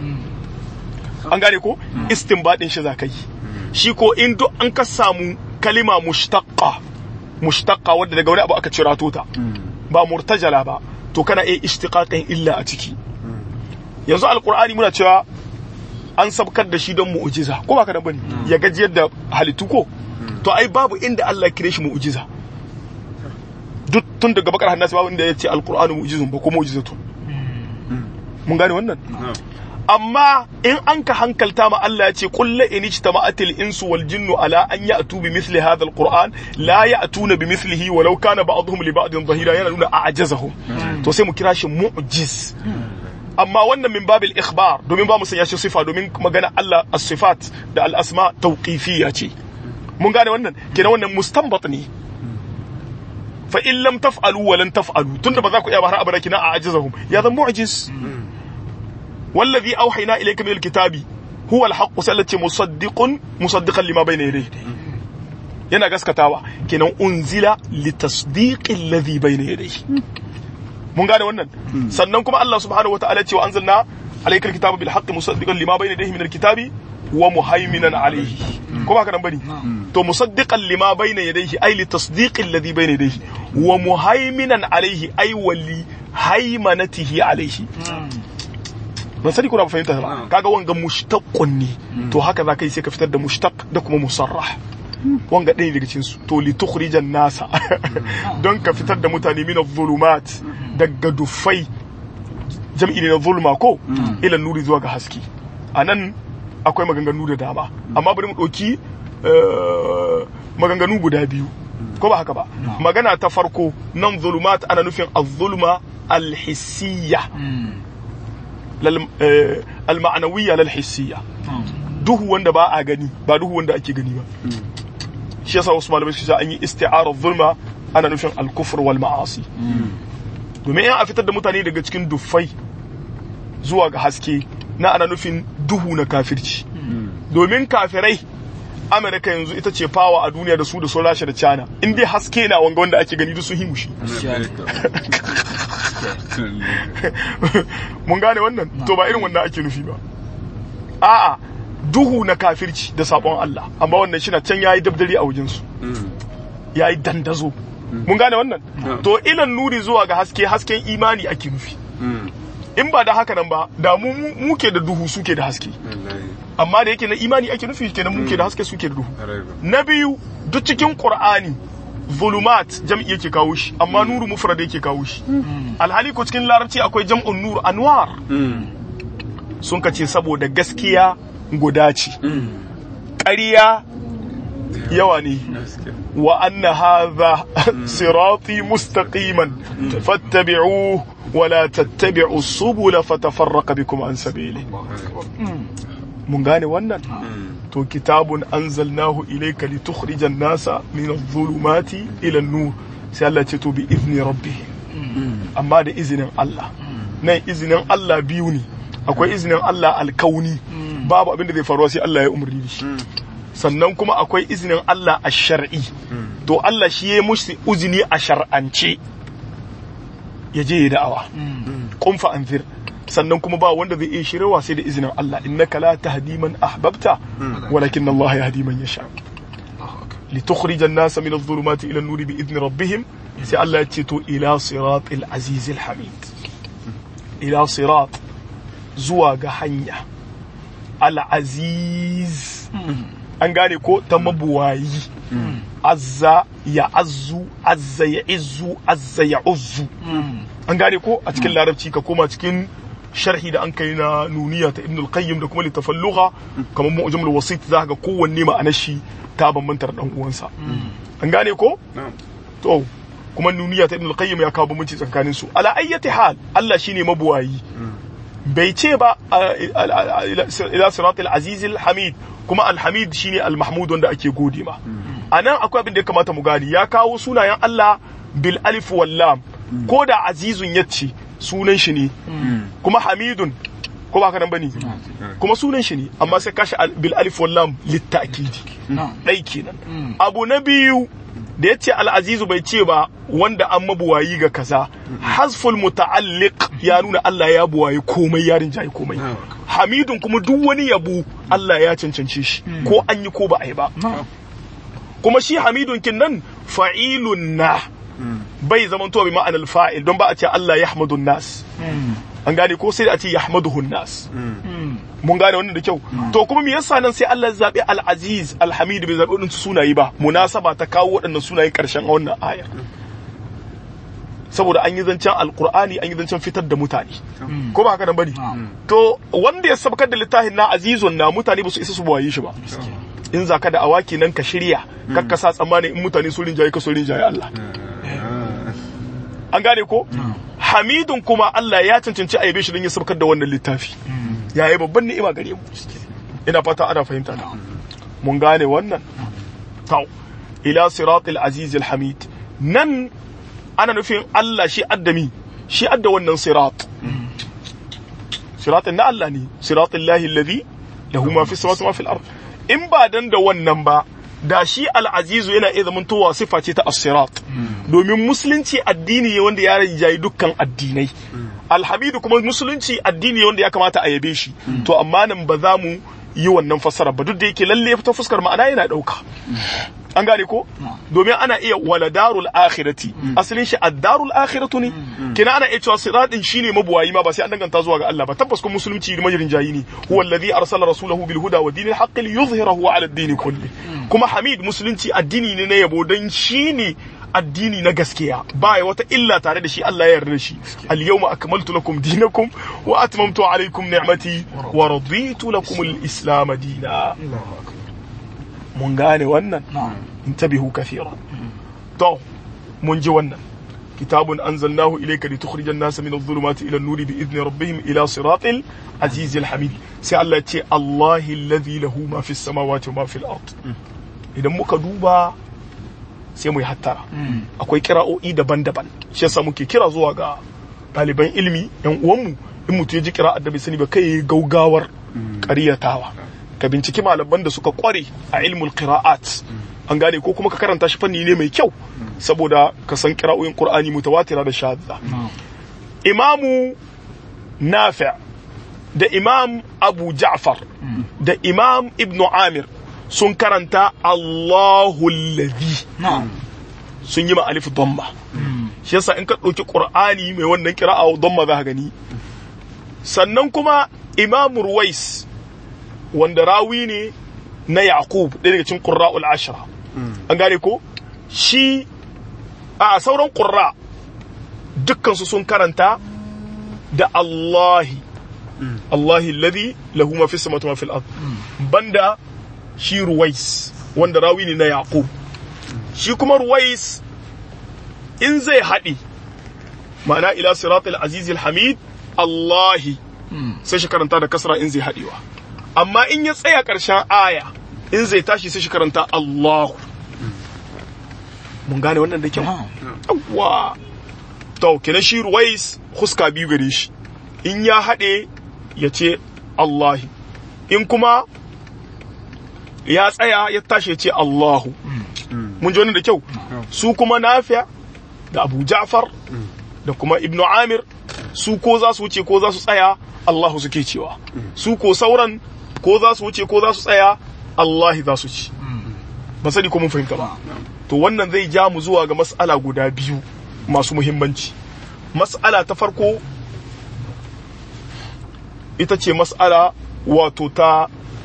an gane ko istinbadin shi za ka yi shi ko in duk an ka samu kalima mushtaqqa mushtaqqa wadda daga wani abu aka cira ta ba murtajala ba to kana iya ishtiqaqin illa a ciki yanzu alqur'ani muna cewa an sabkar da shi don mu'jiza ko ba ka da bane ya gajiyar da halittu ko to ai babu inda Allah ya kire shi mu'jiza duk tun daga bakar hannasi babu inda ya ce alqur'anu mu'jizun ba ko mu'jizatun mun gane wannan amma in an ka hankalta ma Allah ya ce qul la in ijtama'atil insu wal jinnu ala an ya'tu bi mithli hadha alquran la ya'tuna bi mithlihi walau kana ba'dhum li ba'din dhahira yana nuna a'jazahum to sai mu kira shi mu'jiz amma wannan min babil ikhbar domin ba mu sanya shi sifa domin magana Allah as-sifat da al-asma tawqifiyya ce mun gane wannan kenan wannan mustanbat ne fa in lam taf'alu wa lan taf'alu tunda ba za ku iya ba har abada kina a ajizahum ya zan mu'jiz wallazi awhayna ilayka min al-kitabi huwa al-haqq sallati musaddiqun musaddiqan lima bayna yadayhi yana gaskatawa kenan unzila litasdiqi alladhi bayna yadayhi mun gane wannan sannan kuma Allah subhanahu wataala ce wa anzalna alayka al-kitaba bil haqqi musaddiqan lima bayna yadayhi min al-kitabi wa muhaiminan alayhi ko ba ka nan bane to musaddiqan lima bayna yadayhi ay li tasdiqi alladhi bayna yadayhi wa muhaiminan alayhi ay wali haimanatihi alayhi ban sani kuna fahimta ba kaga wanga mushtaqqun ne to haka zaka yi sai ka fitar da mushtaq da kuma musarrah wanga ɗaya daga cikin su to li tukhrijan nasa don ka fitar da mutane min adh-dhulumat daga dufai jam'i ne na zulma ko ila nuri zuwa ga haske anan akwai maganganu da dama amma bari mu ɗauki maganganu guda biyu ko ba haka ba magana ta farko nan zulumat ana nufin az-zulma al-hissiyya al-ma'nawiyya lal-hissiyya duhu wanda ba a gani ba duhu wanda ake gani ba shi yasa wasu malamai suka an yi isti'arar zulma ana nufin al-kufr wal ma'asi domin in a fitar da mutane daga cikin duffai zuwa ga haske na ana nufin duhu na kafirci domin kafirai amerika yanzu ita ce fawa a duniya da su da sun rasha da china in dai haske na wanga wanda ake gani duk sun himushi mun gane wannan to ba irin wannan ake nufi ba a'a duhu na kafirci da sabon Allah amma wannan shi na can yayi dabdari a wajensu yayi dandazo mun gane wannan to ilan nuri zuwa ga haske hasken imani ake nufi in ba da haka nan ba da mu muke da duhu suke da haske amma da yake na imani ake nufi kenan muke da haske suke da duhu na biyu duk cikin qur'ani zulumat jam'i yake kawo shi amma nuru mufrad yake kawo shi alhali ko cikin larabci akwai jam'un nur anwar sun kace saboda gaskiya guda ce ƙarya yawa ne wa anna hadha sirati mustaqiman fattabi'uhu ولا تتبعوا السبل فتفرق بكم عن سبيله mun gane wannan to kitabun anzalnahu ilayka litukhrija an-nasa min adh-dhulumati ila an-nur sai Allah ce to bi izni rabbih amma da izinin Allah nan izinin Allah biyu ne akwai izinin Allah alkauni babu abin da zai faruwa sai Allah ya umarni shi sannan kuma akwai izinin Allah a shar'i to Allah shi ya mushi uzini a shar'ance ya je ya da'awa kun fa anzir sannan kuma ba wanda zai iya shirwa sai da izinin Allah innaka la tahdi man ahbabta walakin Allah yahdi man yasha litukhrija an-nasa min adh-dhulumati ila an-nuri bi idni rabbihim sai Allah ya ce to ila siratil azizil hamid ila sirat zuwa ga hanya al-aziz an gane ko ta mabuwayi azza ya azzu azza ya izzu azza ya uzzu an gane ko a cikin larabci ka koma cikin sharhi da an kai na nuniya ta ibn al-qayyim da kuma littafan lugha kamar mu'jamul wasit za ga kowanne ma'anar shi ta bambanta da dan uwansa an gane ko to kuma nuniya ta ibn al-qayyim ya kawo bambanci tsakanin su ala ayyati hal Allah shine mabuwayi bai ce ba ila siratul azizil hamid kuma alhamid shine almahmud wanda ake gode ma anan akwai abin da ya kamata mu gani ya kawo sunayen Allah bil alif wal lam ko da azizun yace sunan shi ne kuma hamidun ko ba ka nan bane kuma sunan shi ne amma sai kashi bil alif wal lam litakidi dai kenan abu na biyu da ya ce al'azizu bai ce ba wanda an mabuwayi ga kaza hasful muta'alliq ya nuna Allah ya buwayi komai ya rinjaye komai hamidun kuma duk wani yabo Allah ya cancance shi ko an yi ko ba a yi ba kuma shi hamidun kin nan fa'ilun na bai zaman to bi ma'anar fa'il don ba a ce Allah ya hamadun nas an gane ko sai a ce ya hamaduhun nas mun gane wannan da kyau to kuma me yasa nan sai Allah ya zabi al-aziz al-hamid bai zabi wadannan sunaye ba munasaba ta kawo waɗannan sunayen karshen wannan ayar saboda an yi zancen alkur'ani an yi zancen fitar da mutane ko ba haka nan bane to wanda ya sabkar da littafin na azizun na mutane ba su isa su bawaye shi ba in zaka da awaki nan ka shirya kakka sa tsammani in mutane su rinjaye ka su rinjaye Allah an gane ko hamidun kuma Allah ya cancanci a yabe shi don ya sabkar da wannan littafi ya yi babban ni'ima gare mu ina fata ana fahimta na mun gane wannan tau ila siratil aziz hamid nan ana nufin Allah shi addami shi adda wannan sirat siratin na Allah ne siratin lahi alladhi lahu ma fi samawati ma fil ard in ba dan da wannan ba da shi al'azizu yana iya zamantowa sifa ce ta as-sirat domin musulunci addini ne wanda ya rijayi dukkan addinai alhamidu kuma musulunci addini ne wanda ya kamata a yabe shi to amma nan ba za mu yi wannan fassara ba duk da yake lalle ta fuskar ma'ana yana dauka an gane ko domin ana iya wala darul akhirati asalin shi ad-darul akhiratu ne kina ana iya cewa siratin shine mabuwayi ma ba sai an danganta zuwa ga Allah ba tabbas kuma musulunci da majirin jayi ne huwa alladhi arsala rasulahu bil huda wa dinil haqq liyuzhirahu ala ad-din kulli kuma hamid musulunci addini ne na yabo dan shine addini na gaskiya ba ya wata illa tare da shi Allah ya yarda da shi al-yawma akmaltu lakum dinakum wa atmamtu alaykum ni'mati wa raditu lakum al-islam dina mun gane wannan intabihu kathira to mun ji wannan kitabun anzalnahu ilayka litukhrijan nasa min adh-dhulumati ila an-nuri bi idni rabbihim ila siratil aziz al-hamid sai Allah ya ce Allahi alladhi lahu ma fi samawati wa ma fi al-ard idan muka duba sai mu yi hattara akwai kira'o'i daban-daban shi yasa muke kira zuwa ga ɗaliban ilimi yan uwanmu in mutum ya ji kira da bai sani ba kai gaugawar ƙaryatawa ka binciki malaman da suka kware a ilmul qira'at an gane ko kuma ka karanta shi fanni ne mai kyau saboda ka san kira'o'in qur'ani mutawatira da shadda imamu nafi' da imam abu ja'far da imam ibnu amir sun karanta Allahu ladhi sun yi ma alif dhamma shi yasa in ka ɗauki qur'ani mai wannan kira'a dhamma za ka gani sannan kuma imam ruwais wanda rawi ne na yaqub ɗaya daga cikin qurra'ul ashra an gane ko shi a sauran qurra dukkan su sun karanta da Allahi Allahi alladhi lahu ma fis samawati wa fil ard banda shi ruwais wanda rawi ne na yaqub shi kuma ruwais in zai haɗi ma'ana ila siratul azizil hamid Allahi sai shi karanta da kasra in zai haɗewa amma in ya tsaya ƙarshen aya in zai tashi sai shi karanta Allahu mun gane wannan da kyau yawwa to kenan shi ruwais huska biyu gare shi in ya haɗe ya ce Allahi in kuma ya tsaya ya tashi ya ce Allahu mun ji wannan da kyau su kuma nafiya da Abu Ja'far da kuma Ibn Amir su ko za su wuce ko za su tsaya Allahu suke cewa su ko sauran ko za su wuce ko za su tsaya Allahi za su ci ba sani ko mun fahimta ba to wannan zai ja mu zuwa ga mas'ala guda biyu masu muhimmanci mas'ala ta farko ita ce mas'ala wato ta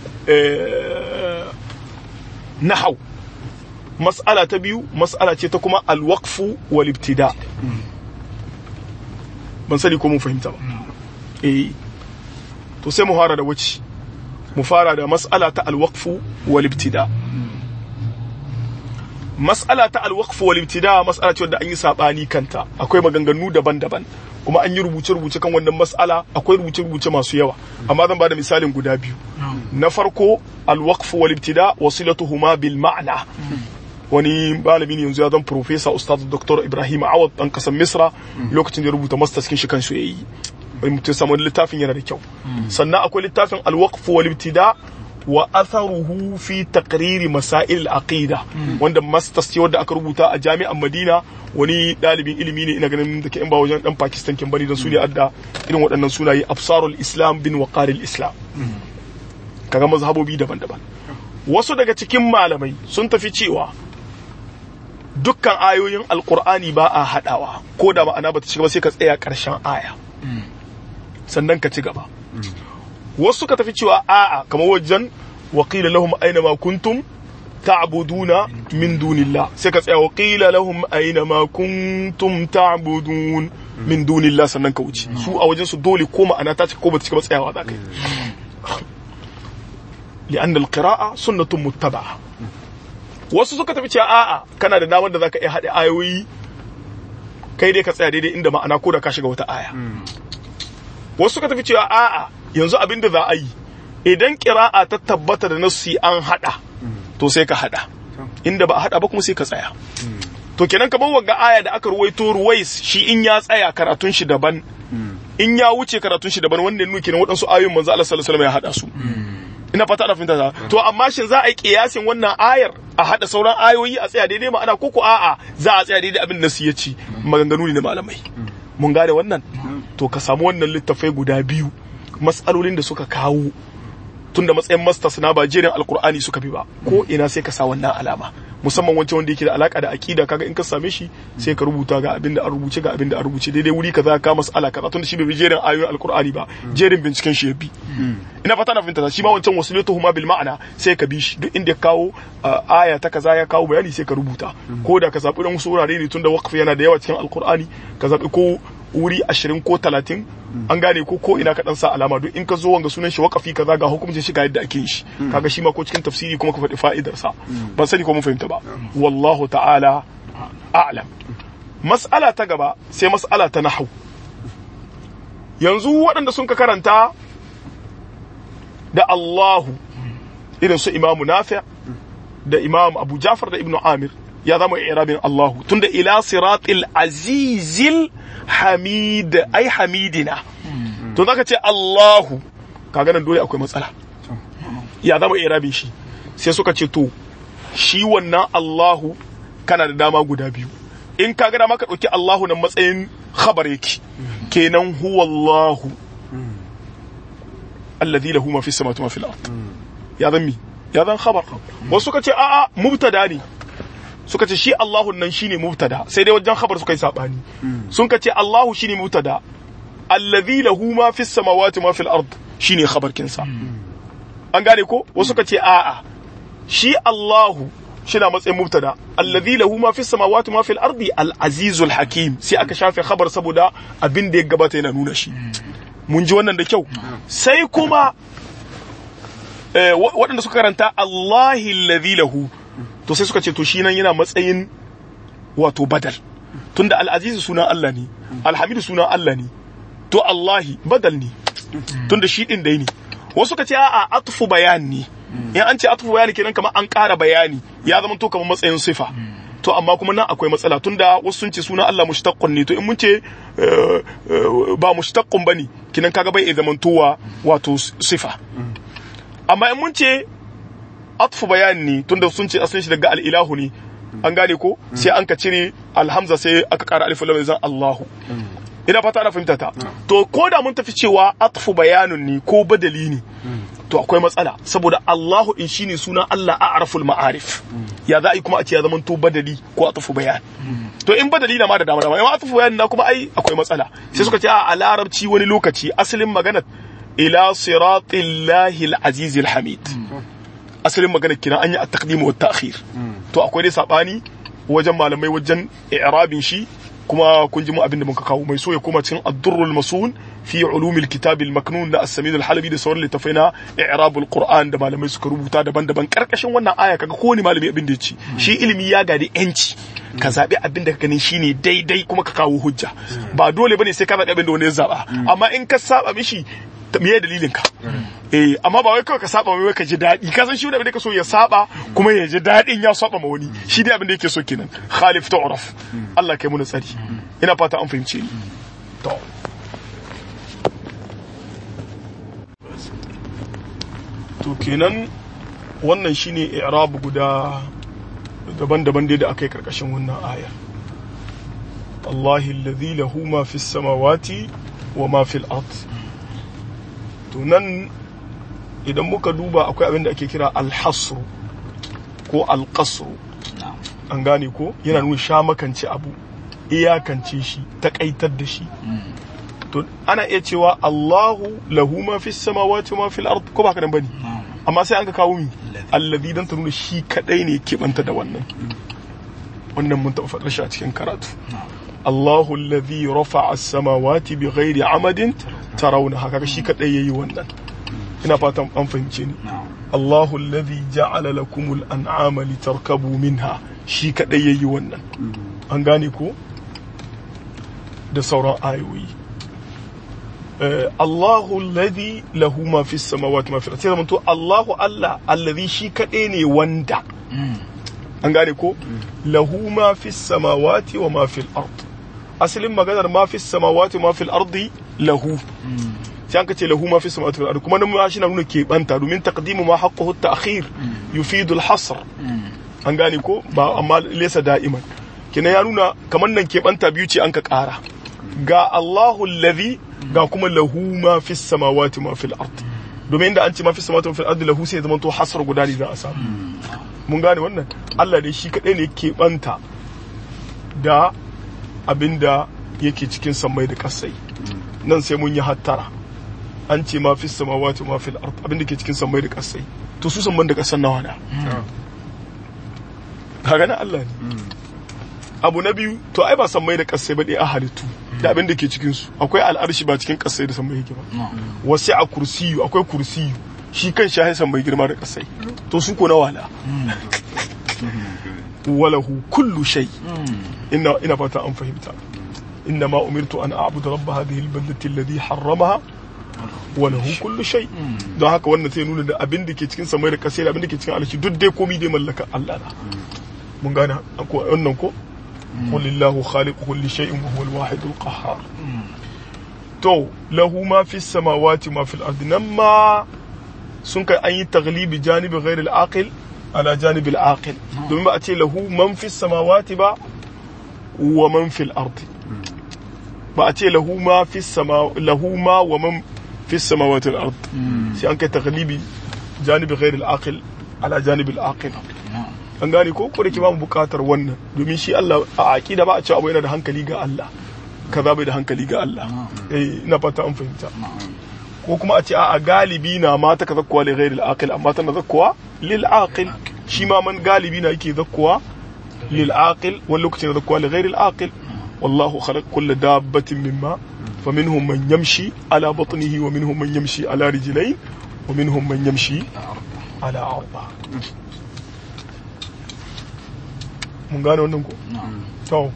nahau mas'ala ta biyu mas'ala ce ta kuma alwaqfu wal ibtida ban sani ko mun fahimta ba eh to sai mu fara da wace mu fara da mas'ala ta alwaqfu wal ibtida mas'ala ta alwaqfu wal ibtida mas'ala ce wanda an yi sabani kanta akwai maganganu daban-daban kuma an yi rubuce-rubuce kan wannan mas'ala akwai rubuce-rubuce masu yawa amma zan bada misalin guda biyu na farko alwaqfu wal ibtida wasilatuhuma bil ma'na wani malami ne yanzu ya zan professor ustaz dr ibrahim awad dan kasan misra lokacin da ya rubuta masters cikin shi kansu yayi wani mutum samu littafin yana da kyau sannan akwai littafin alwaqfu wal ibtida wa atharuhu fi taqriri masail al-aqida wanda masters ce wanda aka rubuta a jami'an Madina wani dalibin ilimi ne ina ganin da ke in ba wajen dan Pakistan kin bari da su ne adda irin waɗannan sunaye absarul islam bin waqaril islam kaga mazhabobi daban-daban wasu daga cikin malamai sun tafi cewa dukkan ayoyin alkur'ani ba a haɗawa ko da ma'ana ba ta ci gaba sai ka tsaya ƙarshen aya sannan ka ci gaba wasu suka tafi cewa a'a kamar wajen waƙila lahum aina ma kuntum ta'buduna min dunillah sai ka tsaya waƙila lahum aina ma kuntum ta'budun min dunillah sannan ka wuce su a wajen su dole ko ma'ana ta cika ko ba ta cika ba tsayawa za ka yi li'anna al-qira'a sunnatun muttaba'a wasu suka tafi cewa a'a kana da damar da zaka iya haɗe ayoyi kai dai ka tsaya daidai inda ma'ana ko da ka shiga wata aya wasu suka tafi cewa a'a yanzu abin da za a yi idan kira'a ta tabbata da nassi an hada to sai ka hada inda ba a hada ba kuma sai ka tsaya to kenan kamar wagga aya da aka ruwaito ruwais shi in ya tsaya karatun shi daban in ya wuce karatun shi daban wanda nuke ne waɗansu ayoyin manzo Allah sallallahu alaihi wasallam ya hada su ina fata da fahimta ta to amma shin za a yi kiyasin wannan ayar a hada sauran ayoyi a tsaya daidai ma'ana ko ko a'a za a tsaya daidai abin da su ya ci maganganu ne na malamai mun gane wannan to ka samu wannan littafai guda biyu matsalolin da suka kawo tunda matsayin masters na ba jerin alkur'ani suka bi ba ko ina sai ka sa wannan alama musamman wancan wanda yake da alaka da aqida kaga in ka same shi sai ka rubuta ga abin da an rubuce ga abin da an rubuce daidai wuri kaza ka mas'ala kaza tunda shi bai bi jerin ayoyin alkur'ani ba jerin binciken shi ya bi ina fata na fahimta shi ma wancan wasilatuhuma bil ma'ana sai ka bi shi duk inda ya kawo aya ta kaza ya kawo bayani sai ka rubuta ko da ka zabi dan wasu wurare ne tunda waqf yana da yawa cikin alkur'ani ka zabi ko wuri ashirin ko talatin an gane ko ko ina ka dan sa alama duk in ka zo wanga sunan shi waqafi kaza ga hukuncin shi ga yadda ake yin shi kaga shi ma ko cikin tafsiri kuma ka faɗi fa'idar sa ban sani ko mun fahimta ba wallahu ta'ala a'lam mas'ala ta gaba sai mas'ala ta nahwu yanzu waɗanda sun ka karanta da Allahu irin su Imamu Nafi' da Imam Abu Ja'far da Ibn Amir ya zama irabin Allahu tunda ila siratil azizil hamid ai hamidina to zaka ce Allahu kaga nan dole akwai matsala ya zama irabin shi sai suka ce to shi wannan Allahu kana da dama guda biyu in ka ga dama ka dauki Allahu nan matsayin khabar yake kenan huwa Allahu alladhi lahu ma fi samawati wa fil ard ya zan mi ya zan khabar wasu suka ce a'a mubtada ne suka ce shi Allahu nan shine mubtada sai dai wajen khabar suka yi sabani sun ka ce Allahu shine mubtada allazi lahu ma fis samawati ma fil ard shine khabar kinsa an gane ko wasu ka ce a'a shi Allahu shina matsayin mubtada allazi lahu ma fis samawati ma fil ardi al azizul hakim sai aka shafe khabar saboda abin da ya gabata yana nuna shi mun ji wannan da kyau sai kuma waɗanda suka karanta Allahi allazi lahu to sai suka ce to shi nan yana matsayin wato badal tunda al'azizu sunan Allah ne alhamidu sunan Allah ne to Allahi badal ne tunda shi din dai ne wasu suka ce a'a atfu bayan ne in an ce atfu bayani kenan kamar an ƙara bayani ya zama to kamar matsayin sifa to amma kuma nan akwai matsala tunda wasu sun ce sunan Allah mushtaqqun ne to in mun ce ba mushtaqqun bane kinan kaga bai zamantowa wato sifa amma in mun ce atfu bayani ne tunda sun ce asalin shi daga al'ilahu ne an gane ko sai an ka cire alhamza sai aka kara alif lam zan Allahu ina fata ana fahimta ta to ko da mun tafi cewa atfu bayanun ne ko badali ne to akwai matsala saboda Allahu in shine suna Allah a'raful ma'arif ya za a yi kuma a ce ya zama to badali ko atfu bayan to in badali na ma da dama dama in atfu bayan na kuma ai akwai matsala sai suka ce a larabci wani lokaci asalin magana ila siratillahi al-azizil hamid asalin magana kina an yi a taqdim wa ta'khir to akwai dai sabani wajen malamai wajen i'rabin shi kuma kun ji mu abin da muka kawo mai so ya koma cikin ad-durrul masun fi ulumil kitab al-maknun da as-samin al-halabi da sauran littafai na i'rabul qur'an da malamai suka rubuta daban-daban karkashin wannan aya kaga kowane malami abin da ya ci shi ilimi ya gadi yanci ka zabi abin da ka ganin shine daidai kuma ka kawo hujja ba dole bane sai ka zabi abin da wani ya zaba amma in ka saba mishi me dalilin ka eh amma ba wai kawai ka saba wai ka ji daɗi ka san shi wanda ka so ya saba kuma ya ji daɗin ya saba ma wani shi dai abin da yake so kenan khalif tu'raf Allah kai mu tsari ina fata an fahimce ni to to kenan wannan shine i'rab guda daban-daban dai da aka yi karkashin wannan ayar Allahi alladhi lahu ma fis samawati wa ma fil ard to nan idan muka duba akwai abin da ake kira alhasru ko alkasru an gane ko yana nuna sha makance abu iyakance shi takaitar da shi to ana iya cewa Allahu lahu ma fi samawati ma fil ard ko ba ka dan bane amma sai an ka kawo mi allazi dan ta nuna shi kadai ne ke banta da wannan wannan mun taɓa faɗar shi a cikin karatu Allahu allazi rafa'a as-samawati bighairi amadin tarawna haka shi kadai yayi wannan ina fatan an fahimce ni Allahu allazi ja'ala lakumul an'ama litarkabu minha shi kadai yayi wannan an gane ko da sauran ayoyi Eh, Allahu alladhi lahu ma fi samawati ma fi sai zamanto Allahu Allah alladhi shi kaɗai ne wanda an gane ko lahu ma fi samawati wa ma fi al-ard asalin maganar ma fi samawati wa ma fi al-ardi lahu sai an ka ce lahu ma fi samawati wal ard kuma nan ma shi na nuna keɓanta domin taqdimu ma haqquhu at-ta'khir yufidu al-hasr an gane ko ba amma laysa da'iman kina ya nuna kamar nan keɓanta biyu ce an ka ƙara ga Allahu alladhi ga kuma lahu ma fi samawati ma fi al-ard domin da an ce ma fi samawati ma fi al-ard lahu sai ya zama to hasar guda ne za a samu mun gane wannan Allah dai shi kadai ne keɓanta da abinda yake cikin sammai da kasai nan sai mun yi hattara an ce ma fi samawati ma fi al-ard abinda ke cikin sammai da kasai to su samman da kasan nawa na kaga na Allah ne abu na biyu to ai ba sammai da kasai ba dai a halittu da abin da ke cikin su akwai al'arshi ba cikin kasai da sammai yake ba wasu a kursiyu akwai kursiyu shi kan shi sammai girma da kasai to su ko na wala walahu kullu shay ina ina fata an fahimta inna ma umirtu an a'budu rabb hadhihi al-baldati alladhi harramaha wa lahu kullu shay don haka wannan sai nuna da abin da ke cikin samai da kasai da abin da ke cikin alshi duk dai komai dai mallaka Allah na mun gane ko wannan ko qul lillahu khaliqu kulli shay'in wa huwa al-wahid al-qahhar to lahu ma fi samawati ma fi al-ardi nan ma sun kai an yi taglibi janibi ghairi al-aqil ala janibi al-aqil domin ba a ce lahu man fi samawati ba wa man fi al-ardi ba a ce lahu ma fi sama lahu ma wa man fi samawati al-ard sai an kai taglibi janibi ghairi al-aqil ala janibi al-aqil an gane ko ko da ke ba mu bukatar wannan domin shi Allah a aqida ba a ce abu yana da hankali ga Allah kaza bai da hankali ga Allah eh ina fata an fahimta ko kuma a ce a galibi na ma ta zakkuwa li ghairi al-aqil amma tana zakkuwa lil aqil shi ma man galibi na yake zakkuwa lil aqil wani lokacin zakkuwa li ghairi al-aqil wallahu khalaq kull dabbatin mimma faminhum man yamshi ala batnihi wa minhum man yamshi ala rijlayn wa minhum man yamshi ala arba mun gane wannan ko to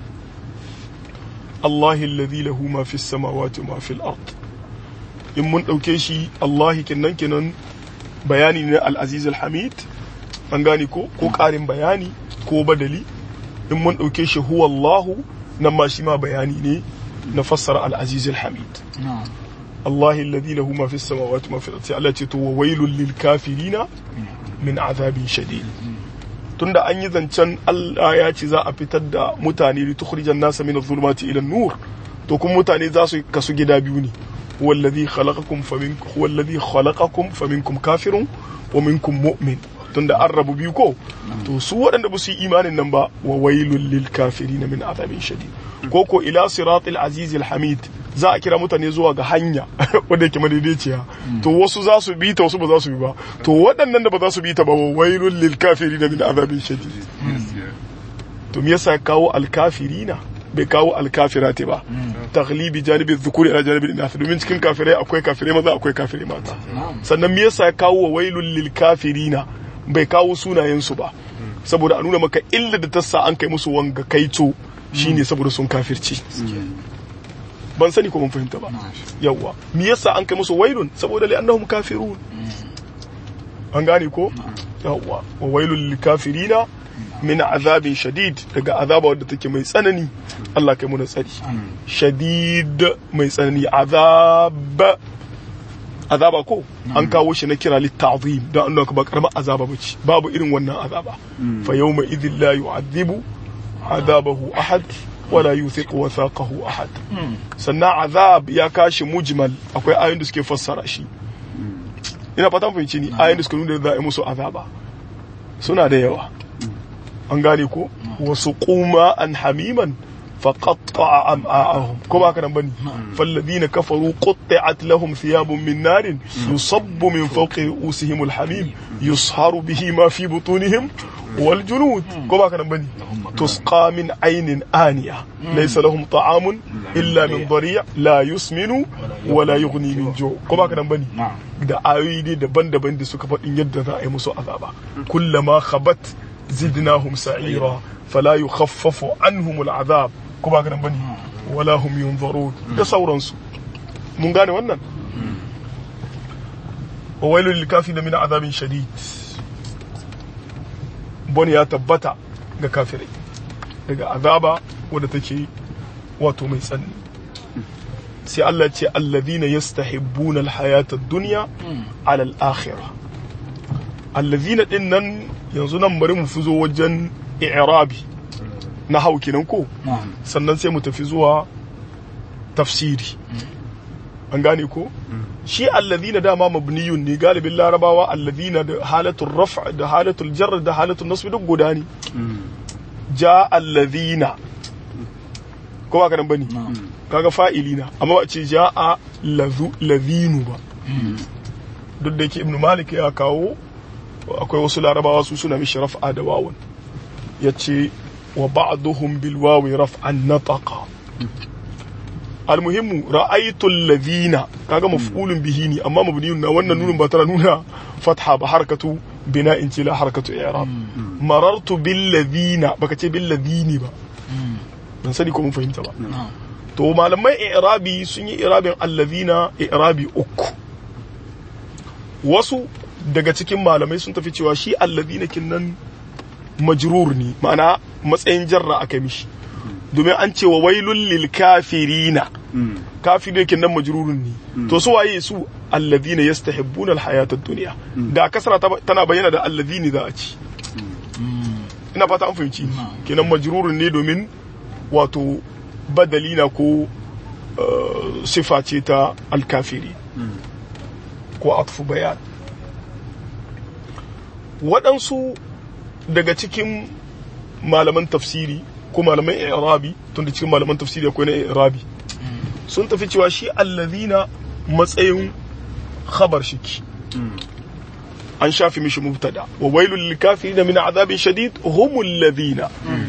Allah alladhi lahu ma fi samawati wa ma fi al-ard in mun ɗauke shi Allahi kenan kenan bayani ne al-aziz al-hamid an gane ko ko ƙarin bayani ko badali in mun ɗauke shi huwa Allahu nan ma shi ma bayani ne na fassara al-aziz al-hamid Allahi alladhi lahu ma fi samawati ma fi al-ardi Allah ce to wa wailul lil kafirina min azabin shadid tunda an yi zancen Allah ya ce za a fitar da mutane li tukhrijan nasa min adh-dhulumati ila an-nur to kuma mutane za su kasu gida biyu ne هو الذي خلقكم فمنكم هو الذي خلقكم فمنكم كافر ومنكم مؤمن tunda an rabu biyu ko to su waɗanda ba su yi imanin nan ba wa wailul lil kafirin min azabin shadid ko ko ila siratil aziz al hamid za a kira mutane zuwa ga hanya wanda yake madaidaiciya to wasu za su bi ta wasu ba za su bi ba to waɗannan da ba za su bi ta ba wa wailul lil kafirin min azabin shadid to me yasa kawo al kafirina bai kawo alkafirati ba taglibi janibin zukuri ala janibin inath domin cikin kafirai akwai kafirai maza akwai kafirai mata sannan me yasa ya kawo wa wailul lil kafirina bai kawo sunayen su ba saboda a nuna maka illa da tassa an kai musu wanga kaito shine saboda sun kafirci ban sani ko mun fahimta ba yawa me yasa an kai musu wailun saboda li annahum kafirun an gane ko yawa wa wailul lil kafirina min azabin shadid daga azaba wadda take mai tsanani Allah kai muna tsari shadid mai tsanani azab azaba ko an kawo shi na kira litta'zim don an ba karamar azaba bace babu irin wannan azaba fa yawma idhil la yu'adhibu azabahu ahad wala yuthiqu wathaqahu ahad sannan azab ya kashi mujmal akwai ayoyin da suke fassara shi ina fatan fahimci ni ayoyin da suka nuna da za a yi musu azaba suna da yawa an gane ko wasu kuma an hamiman فقطع أمعاءهم كما كان بني فالذين كفروا قطعت لهم ثياب من نار يصب من فوق رؤوسهم الحميم يصهر به ما في بطونهم والجنود كما كان بني تسقى من عين آنية ليس لهم طعام إلا من ضريع لا يسمن ولا يغني من جوع كما كان بني da ayoyi ne daban-daban da suka faɗin yadda za a yi musu azaba kullama khabat zidnahum sa'ira fala yukhaffafu anhum al'azab ko ba ka nan bane wala hum yunzarun da sauransu mun gane wannan wa wailul lil kafirin min azabin shadid bon ya tabbata ga kafirai daga azaba wadda take wato mai tsanani sai Allah ce alladhina yastahibbuna alhayata ad-dunya ala al-akhirah alladhina din nan yanzu nan bari mu fi zo wajen i'rabi na hau kenan ko sannan sai mu tafi zuwa tafsiri an gane ko shi alladhina dama mabniyun ne galibin larabawa alladhina da halatul raf' da halatul jar da halatul nasb duk guda ne ja alladhina ko ba kanan bane kaga fa'ilina amma ba ce ja a ladhinu ba duk da yake ibnu malik ya kawo akwai wasu larabawa su suna mishi raf'a da wawun yace wa ba'duhum bil wawi raf'an nataqa almuhimmu ra'aytu alladhina kaga maf'ulun bihi ne amma mabniyun na wannan nunin ba tana nuna fatha ba harkatu bina'in ce la harkatu i'rab marartu bil ladhina baka ce bil ladhini ba ban sani ko mun fahimta ba to malamai i'rabi sun yi i'rabin alladhina i'rabi uku wasu daga cikin malamai sun tafi cewa shi alladhina kinnan majrur ne ma'ana matsayin jarra aka mishi domin an ce wa wailul lil kafirina kafirai kin nan majrurun ne to su waye su alladhina yastahibbuna alhayata ad-dunya da kasra tana bayyana da alladhini za a ci ina fata an fahimci kenan majrurun ne domin wato badalina ko sifa ce ta alkafiri ko atfu bayan waɗansu daga cikin malaman tafsiri ko malaman i'rabi tun da cikin malaman tafsiri akwai na i'rabi sun tafi cewa shi allazina matsayin khabar shiki an shafi mishi mubtada wa wailul lil kafirin min azabin shadid humul ladina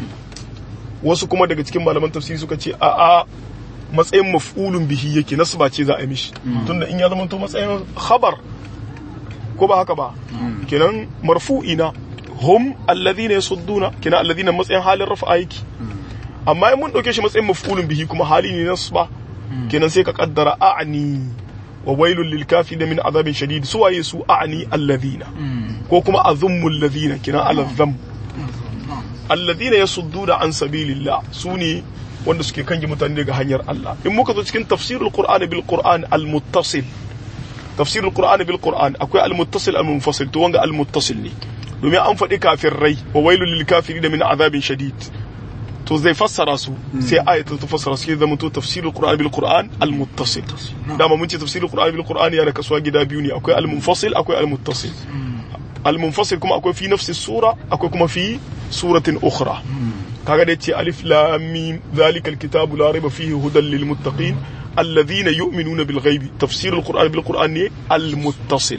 wasu kuma daga cikin malaman tafsiri suka ce a a matsayin maf'ulun bihi yake nasba ce za a yi mishi tunda in ya zama to matsayin khabar ko ba haka ba kenan marfu'ina hum alladhina yasudduna kina alladhina matsayin halin rafa yake amma in mun dauke shi matsayin maf'ulun bihi kuma hali ne nasba kenan sai ka kaddara a'ni wa wailul lil kafirin min azabin shadid su waye su a'ni alladhina ko kuma azummu alladhina kina ala dham alladhina yasudduna an sabilillah su ne wanda suke kange mutane daga hanyar Allah in muka zo cikin tafsirul qur'ani bil qur'an al muttasil tafsirul qur'ani bil qur'an akwai al muttasil al munfasil to wanga al muttasil ne domin an faɗi kafirai wa wailul lil kafirin min azabin shadid to zai fassara su sai ayatul ta fassara su zama to tafsirul qur'an bil qur'an al muttasil dama mun ce tafsirul qur'an bil qur'an yana kasuwa gida biyu ne akwai al munfasil akwai al muttasil al munfasil kuma akwai fi nafsi sura akwai kuma fi suratin ukhra kaga da yace alif lam mim zalika al kitabu la raiba fihi hudan lil muttaqin alladhina yu'minuna bil ghaibi tafsirul qur'an bil qur'an ne al muttasil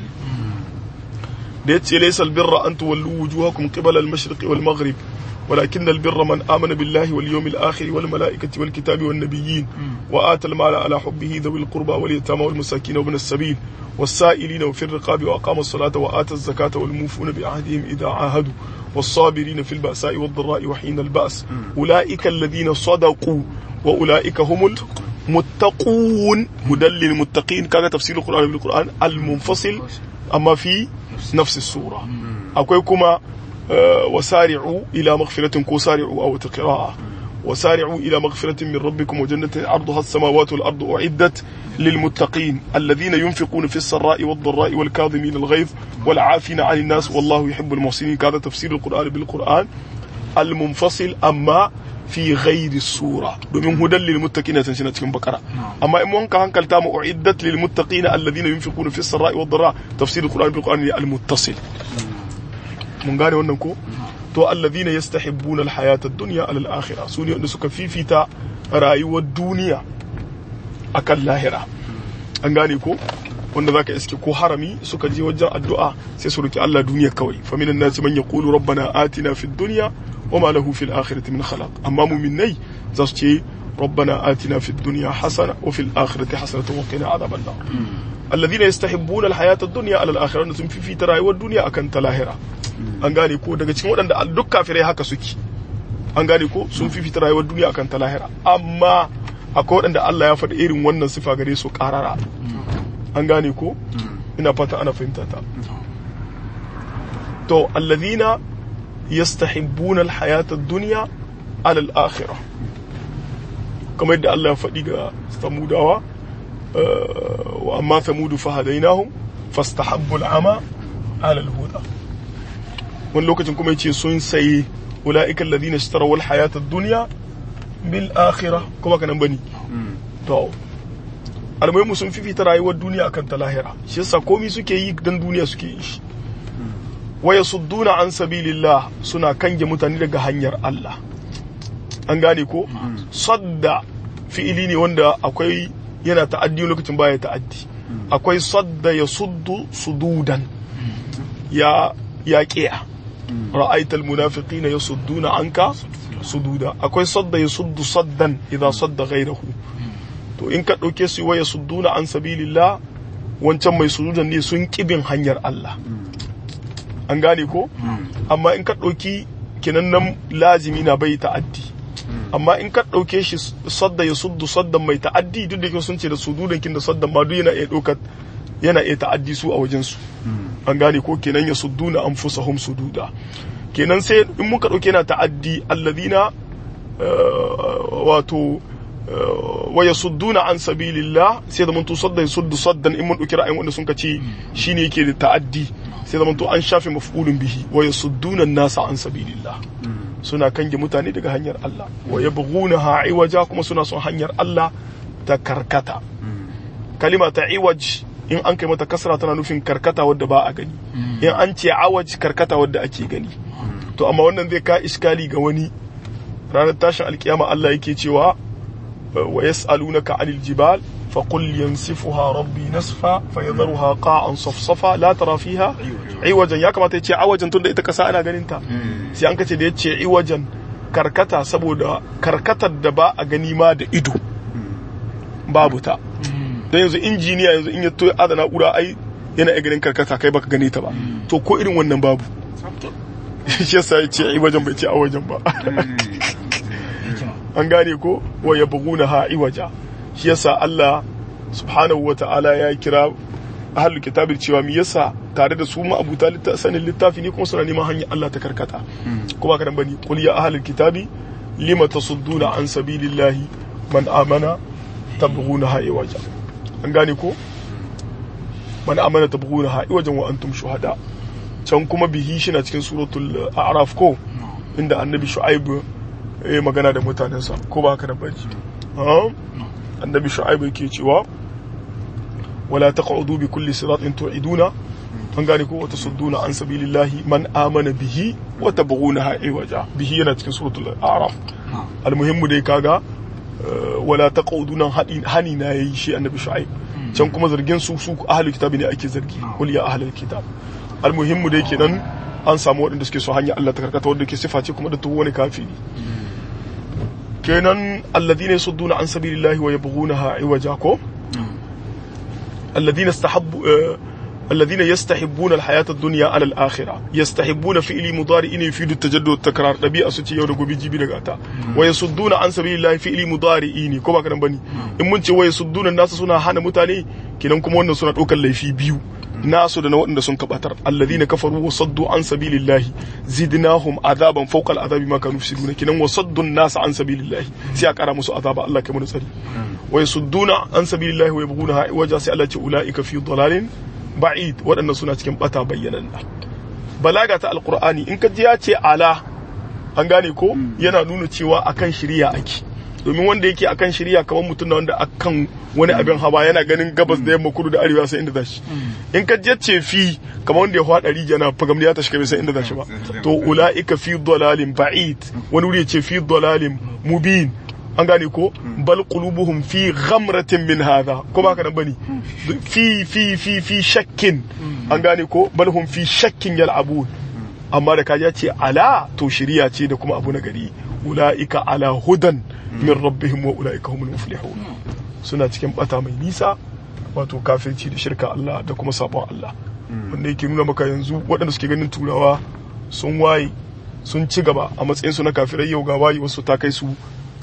da yace laysa albirra an tuwallu wujuhakum qibala al-mashriq wal maghrib ولكن البر من آمن بالله واليوم الآخر والملائكة والكتاب والنبيين وآتى المال على حبه ذوي القربى واليتامى والمساكين وابن السبيل والسائلين وفي الرقاب وأقام الصلاة وآتى الزكاة والموفون بعهدهم إذا عاهدوا والصابرين في البأساء والضراء وحين البأس أولئك الذين صدقوا وأولئك هم المتقون هدى للمتقين كان تفسير القرآن بالقرآن المنفصل أما في نفس السورة أكويكما وسارعوا إلى مغفرة كوسارعوا أو قراءة وسارعوا إلى مغفرة من ربكم وجنة عرضها السماوات والأرض أعدت للمتقين الذين ينفقون في السراء والضراء والكاظمين الغيظ والعافين عن الناس والله يحب المحسنين هذا تفسير القرآن بالقرآن المنفصل أما في غير السورة domin hudan lil muttaqina tana cikin bakara amma in mun ka hankalta mu uiddat lil muttaqina alladhina yunfiquna fi sarra'i wad dharra tafsir alquran bil quran al muttasil mun gane wannan ko to alladhina yastahibbuna al hayata ad dunya ala al akhirah sune wanda suka fifita rayuwar duniya akan lahira an gane ko wanda zaka iske ko harami suka je wajen addu'a sai su roki Allah duniya kawai fa minan nasi man yaqulu rabbana atina fid dunya wama lahu fil akhirati min khalaq amma mu'minai za su ce ربنا آتنا في الدنيا حسنة وفي الآخرة حسنة وقنا عذاب النار الذين يستحبون الحياة الدنيا على الآخرة sun fi ta rayuwar duniya akan ta lahira an gane ko daga cikin waɗanda duk kafirai haka suke an gane ko sun fi ta rayuwar duniya akan ta lahira amma akwai waɗanda Allah ya faɗi irin wannan sifa gare su ƙarara an gane ko ina fata ana fahimta ta to alladhina yastahibbuna alhayata ad-dunya ala al-akhirah kamar yadda Allah ya faɗi ga samudawa wa amma samudu fahadainahum fastahabbu al-ama ala al-huda wani lokacin kuma yace sun sayi ulaika alladhina ishtaraw al-hayata ad-dunya bil akhirah kuma kanan bani to almuhimu sun fifita rayuwar duniya akan ta lahira shi yasa komai suke yi dan duniya suke yi shi waya sudduna an sabilillah suna kange mutane daga hanyar Allah an gane ko sadda fi'ili ne wanda akwai yana ta'addi lokacin baya ta'addi akwai sadda ya suddu sududan ya ya qiya ra'aital munafiqina yasudduna anka sududa akwai sadda ya suddu saddan idza sadda ghayrahu to in ka dauke su waya sudduna an sabilillah wancan mai sujudan ne sun kibin hanyar Allah an gane ko amma in ka ɗauki kinan nan lazimi na bai ta'addi amma in ka ɗauke shi sadda ya suddu saddan mai ta'addi duk da sun ce da sududan kin da saddan ma duk yana iya ɗaukar yana iya ta'addi su a wajen su an gane ko kenan ya sudduna anfusahum sududa kenan sai in muka ɗauke yana ta'addi alladhina wato wa yasudduna an sabilillah sai da mun to sadda yasuddu saddan in mun ɗauki ra'ayin wanda sun ka ce shine yake da ta'addi sai zama to an shafe maf'ulun bihi wa yasudduna nasa an sabilillah suna kange mutane daga hanyar Allah wa yabghunaha iwaja kuma suna son hanyar Allah ta karkata kalima ta iwaj in an kai mata kasra tana nufin karkata wadda ba a gani in an ce awaj karkata wadda ake gani to amma wannan zai ka iskali ga wani ranar tashin alkiyama Allah yake cewa wa yas'alunaka anil jibal فقل ينسفها ربي نسفا فيذرها قاعا صفصفا لا ترى فيها عوجا ya kamata yace awajan tunda ita kasa ana ganin ta sai an kace da yace iwajan karkata saboda karkatar da ba a gani ma da ido babu ta dan yanzu injiniya yanzu in ya to adana na'ura ai yana iya ganin karkata kai baka gane ta ba to ko irin wannan babu shi yasa yace iwajan bai ce awajan ba an gane ko wa yabghuna ha iwaja shi yasa Allah subhanahu wa ta'ala ya kira ahlul kitabil cewa me yasa tare da su ma abuta sanin littafi ne kuma suna neman hanyar Allah ta karkata kuma ka bani qul ya ahlul kitabi lima tasudduna an sabilillahi man amana tabghuna ha iwaja an gane ko man amana tabghuna ha iwajan wa antum shuhada can kuma bihi shi na cikin suratul a'raf ko inda annabi shu'aib ya magana da mutanensa ko ba haka da bani annabi shu'aib yake cewa wala taq'udu bi kulli siratin tu'iduna an gane ko wata sudduna an sabilillahi man amana bihi wa tabghunaha iwaja bihi yana cikin suratul a'raf almuhimmu dai kaga wala taq'uduna hani na yayi shi annabi shu'aib can kuma zargin su su ahlul kitabi ne ake zargi qul ya ahlul kitab almuhimmu dai kenan an samu waɗanda suke so hanya Allah ta karkata wanda ke sifa ce kuma da tuwo wani kafiri kenan alladhina yasudduna an sabilillahi wa yabghunaha iwaja ko alladhina istahabbu الذين يستحبون الحياة الدنيا على الآخرة يستحبون فعل مضارع يفيد التجدد والتكرار ɗabi'a su ce yau da gobe jibi daga ta wa yasudduna an sabilillahi fi'li mudari'i ne ko ba kadan bane in mun ce wa yasudduna nasu suna hana mutane kinan kuma wannan suna ɗaukar laifi biyu nasu da na waɗanda sun kabatar alladhina kafaru wa saddu an sabilillahi zidnahum azaban fawqa al'azabi ma kanu yufsiduna kinan wa saddu nas an sabilillahi sai a kara musu azaba Allah kai mu tsari wa yasudduna an sabilillahi wa yabghuna waja sai Allah ce ulaika fi dalalin ba'id waɗannan suna cikin bata bayyanan balaga ta alqur'ani in ka ji ya ce ala an gane ko yana nuna cewa akan shiriya ake domin wanda yake akan shiriya kamar mutum na wanda akan wani abin hawa yana ganin gabas da yamma kudu da arewa sai inda zashi in ka ce fi kamar wanda ya hada rijiya na fagam ya tashi bai sai inda zashi ba to ulaika fi dalalin ba'id wani wuri ya ce fi dalalin mubin an gane ko bal qulubuhum fi ghamratin min hadha ko ba ka nan bane fi fi fi fi shakkin an gane ko bal hum fi shakkin yal'abun amma da kaji ce ala to shiriya ce da kuma abu na gari ulaika ala hudan min rabbihim wa ulaika humul muflihun suna cikin bata mai nisa wato kafirci da shirka Allah da kuma sabon Allah wanda yake nuna maka yanzu waɗanda suke ganin turawa sun waye sun ci gaba a matsayinsu na kafirai yau ga waye wasu ta kai su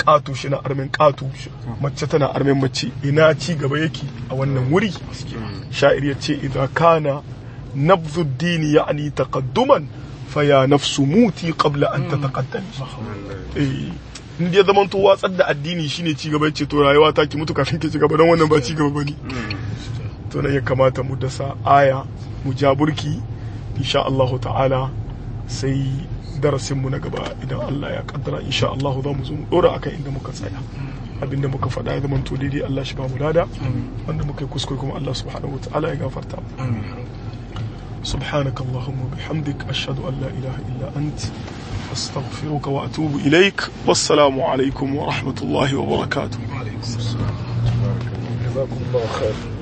ƙato shi na armin ƙato mace tana armin mace ina ci gaba yake a wannan wuri sha'ir ya ce idan kana nabzu dini ya'ni taqadduman fa ya nafsu muti qabla an tataqaddami eh in ya zama to watsar da addini shine ci gaba ce to rayuwa ta ki mutu kafin ki ci gaba don wannan ba ci gaba bane to nan ya kamata mu dasa aya mu ja burki insha Allah ta'ala sai darasin mu na gaba idan Allah ya kaddara insha Allah za mu zo mu dora akan inda muka tsaya abinda muka faɗa ya zama to daidai Allah shi ba mu lada wanda muka yi kuskure kuma Allah subhanahu wa ta'ala ya gafarta mu سبحانك اللهم وبحمدك أشهد أن لا إله إلا أنت أستغفرك وأتوب إليك والسلام عليكم ورحمة الله وبركاته وعليكم السلام جزاكم الله خير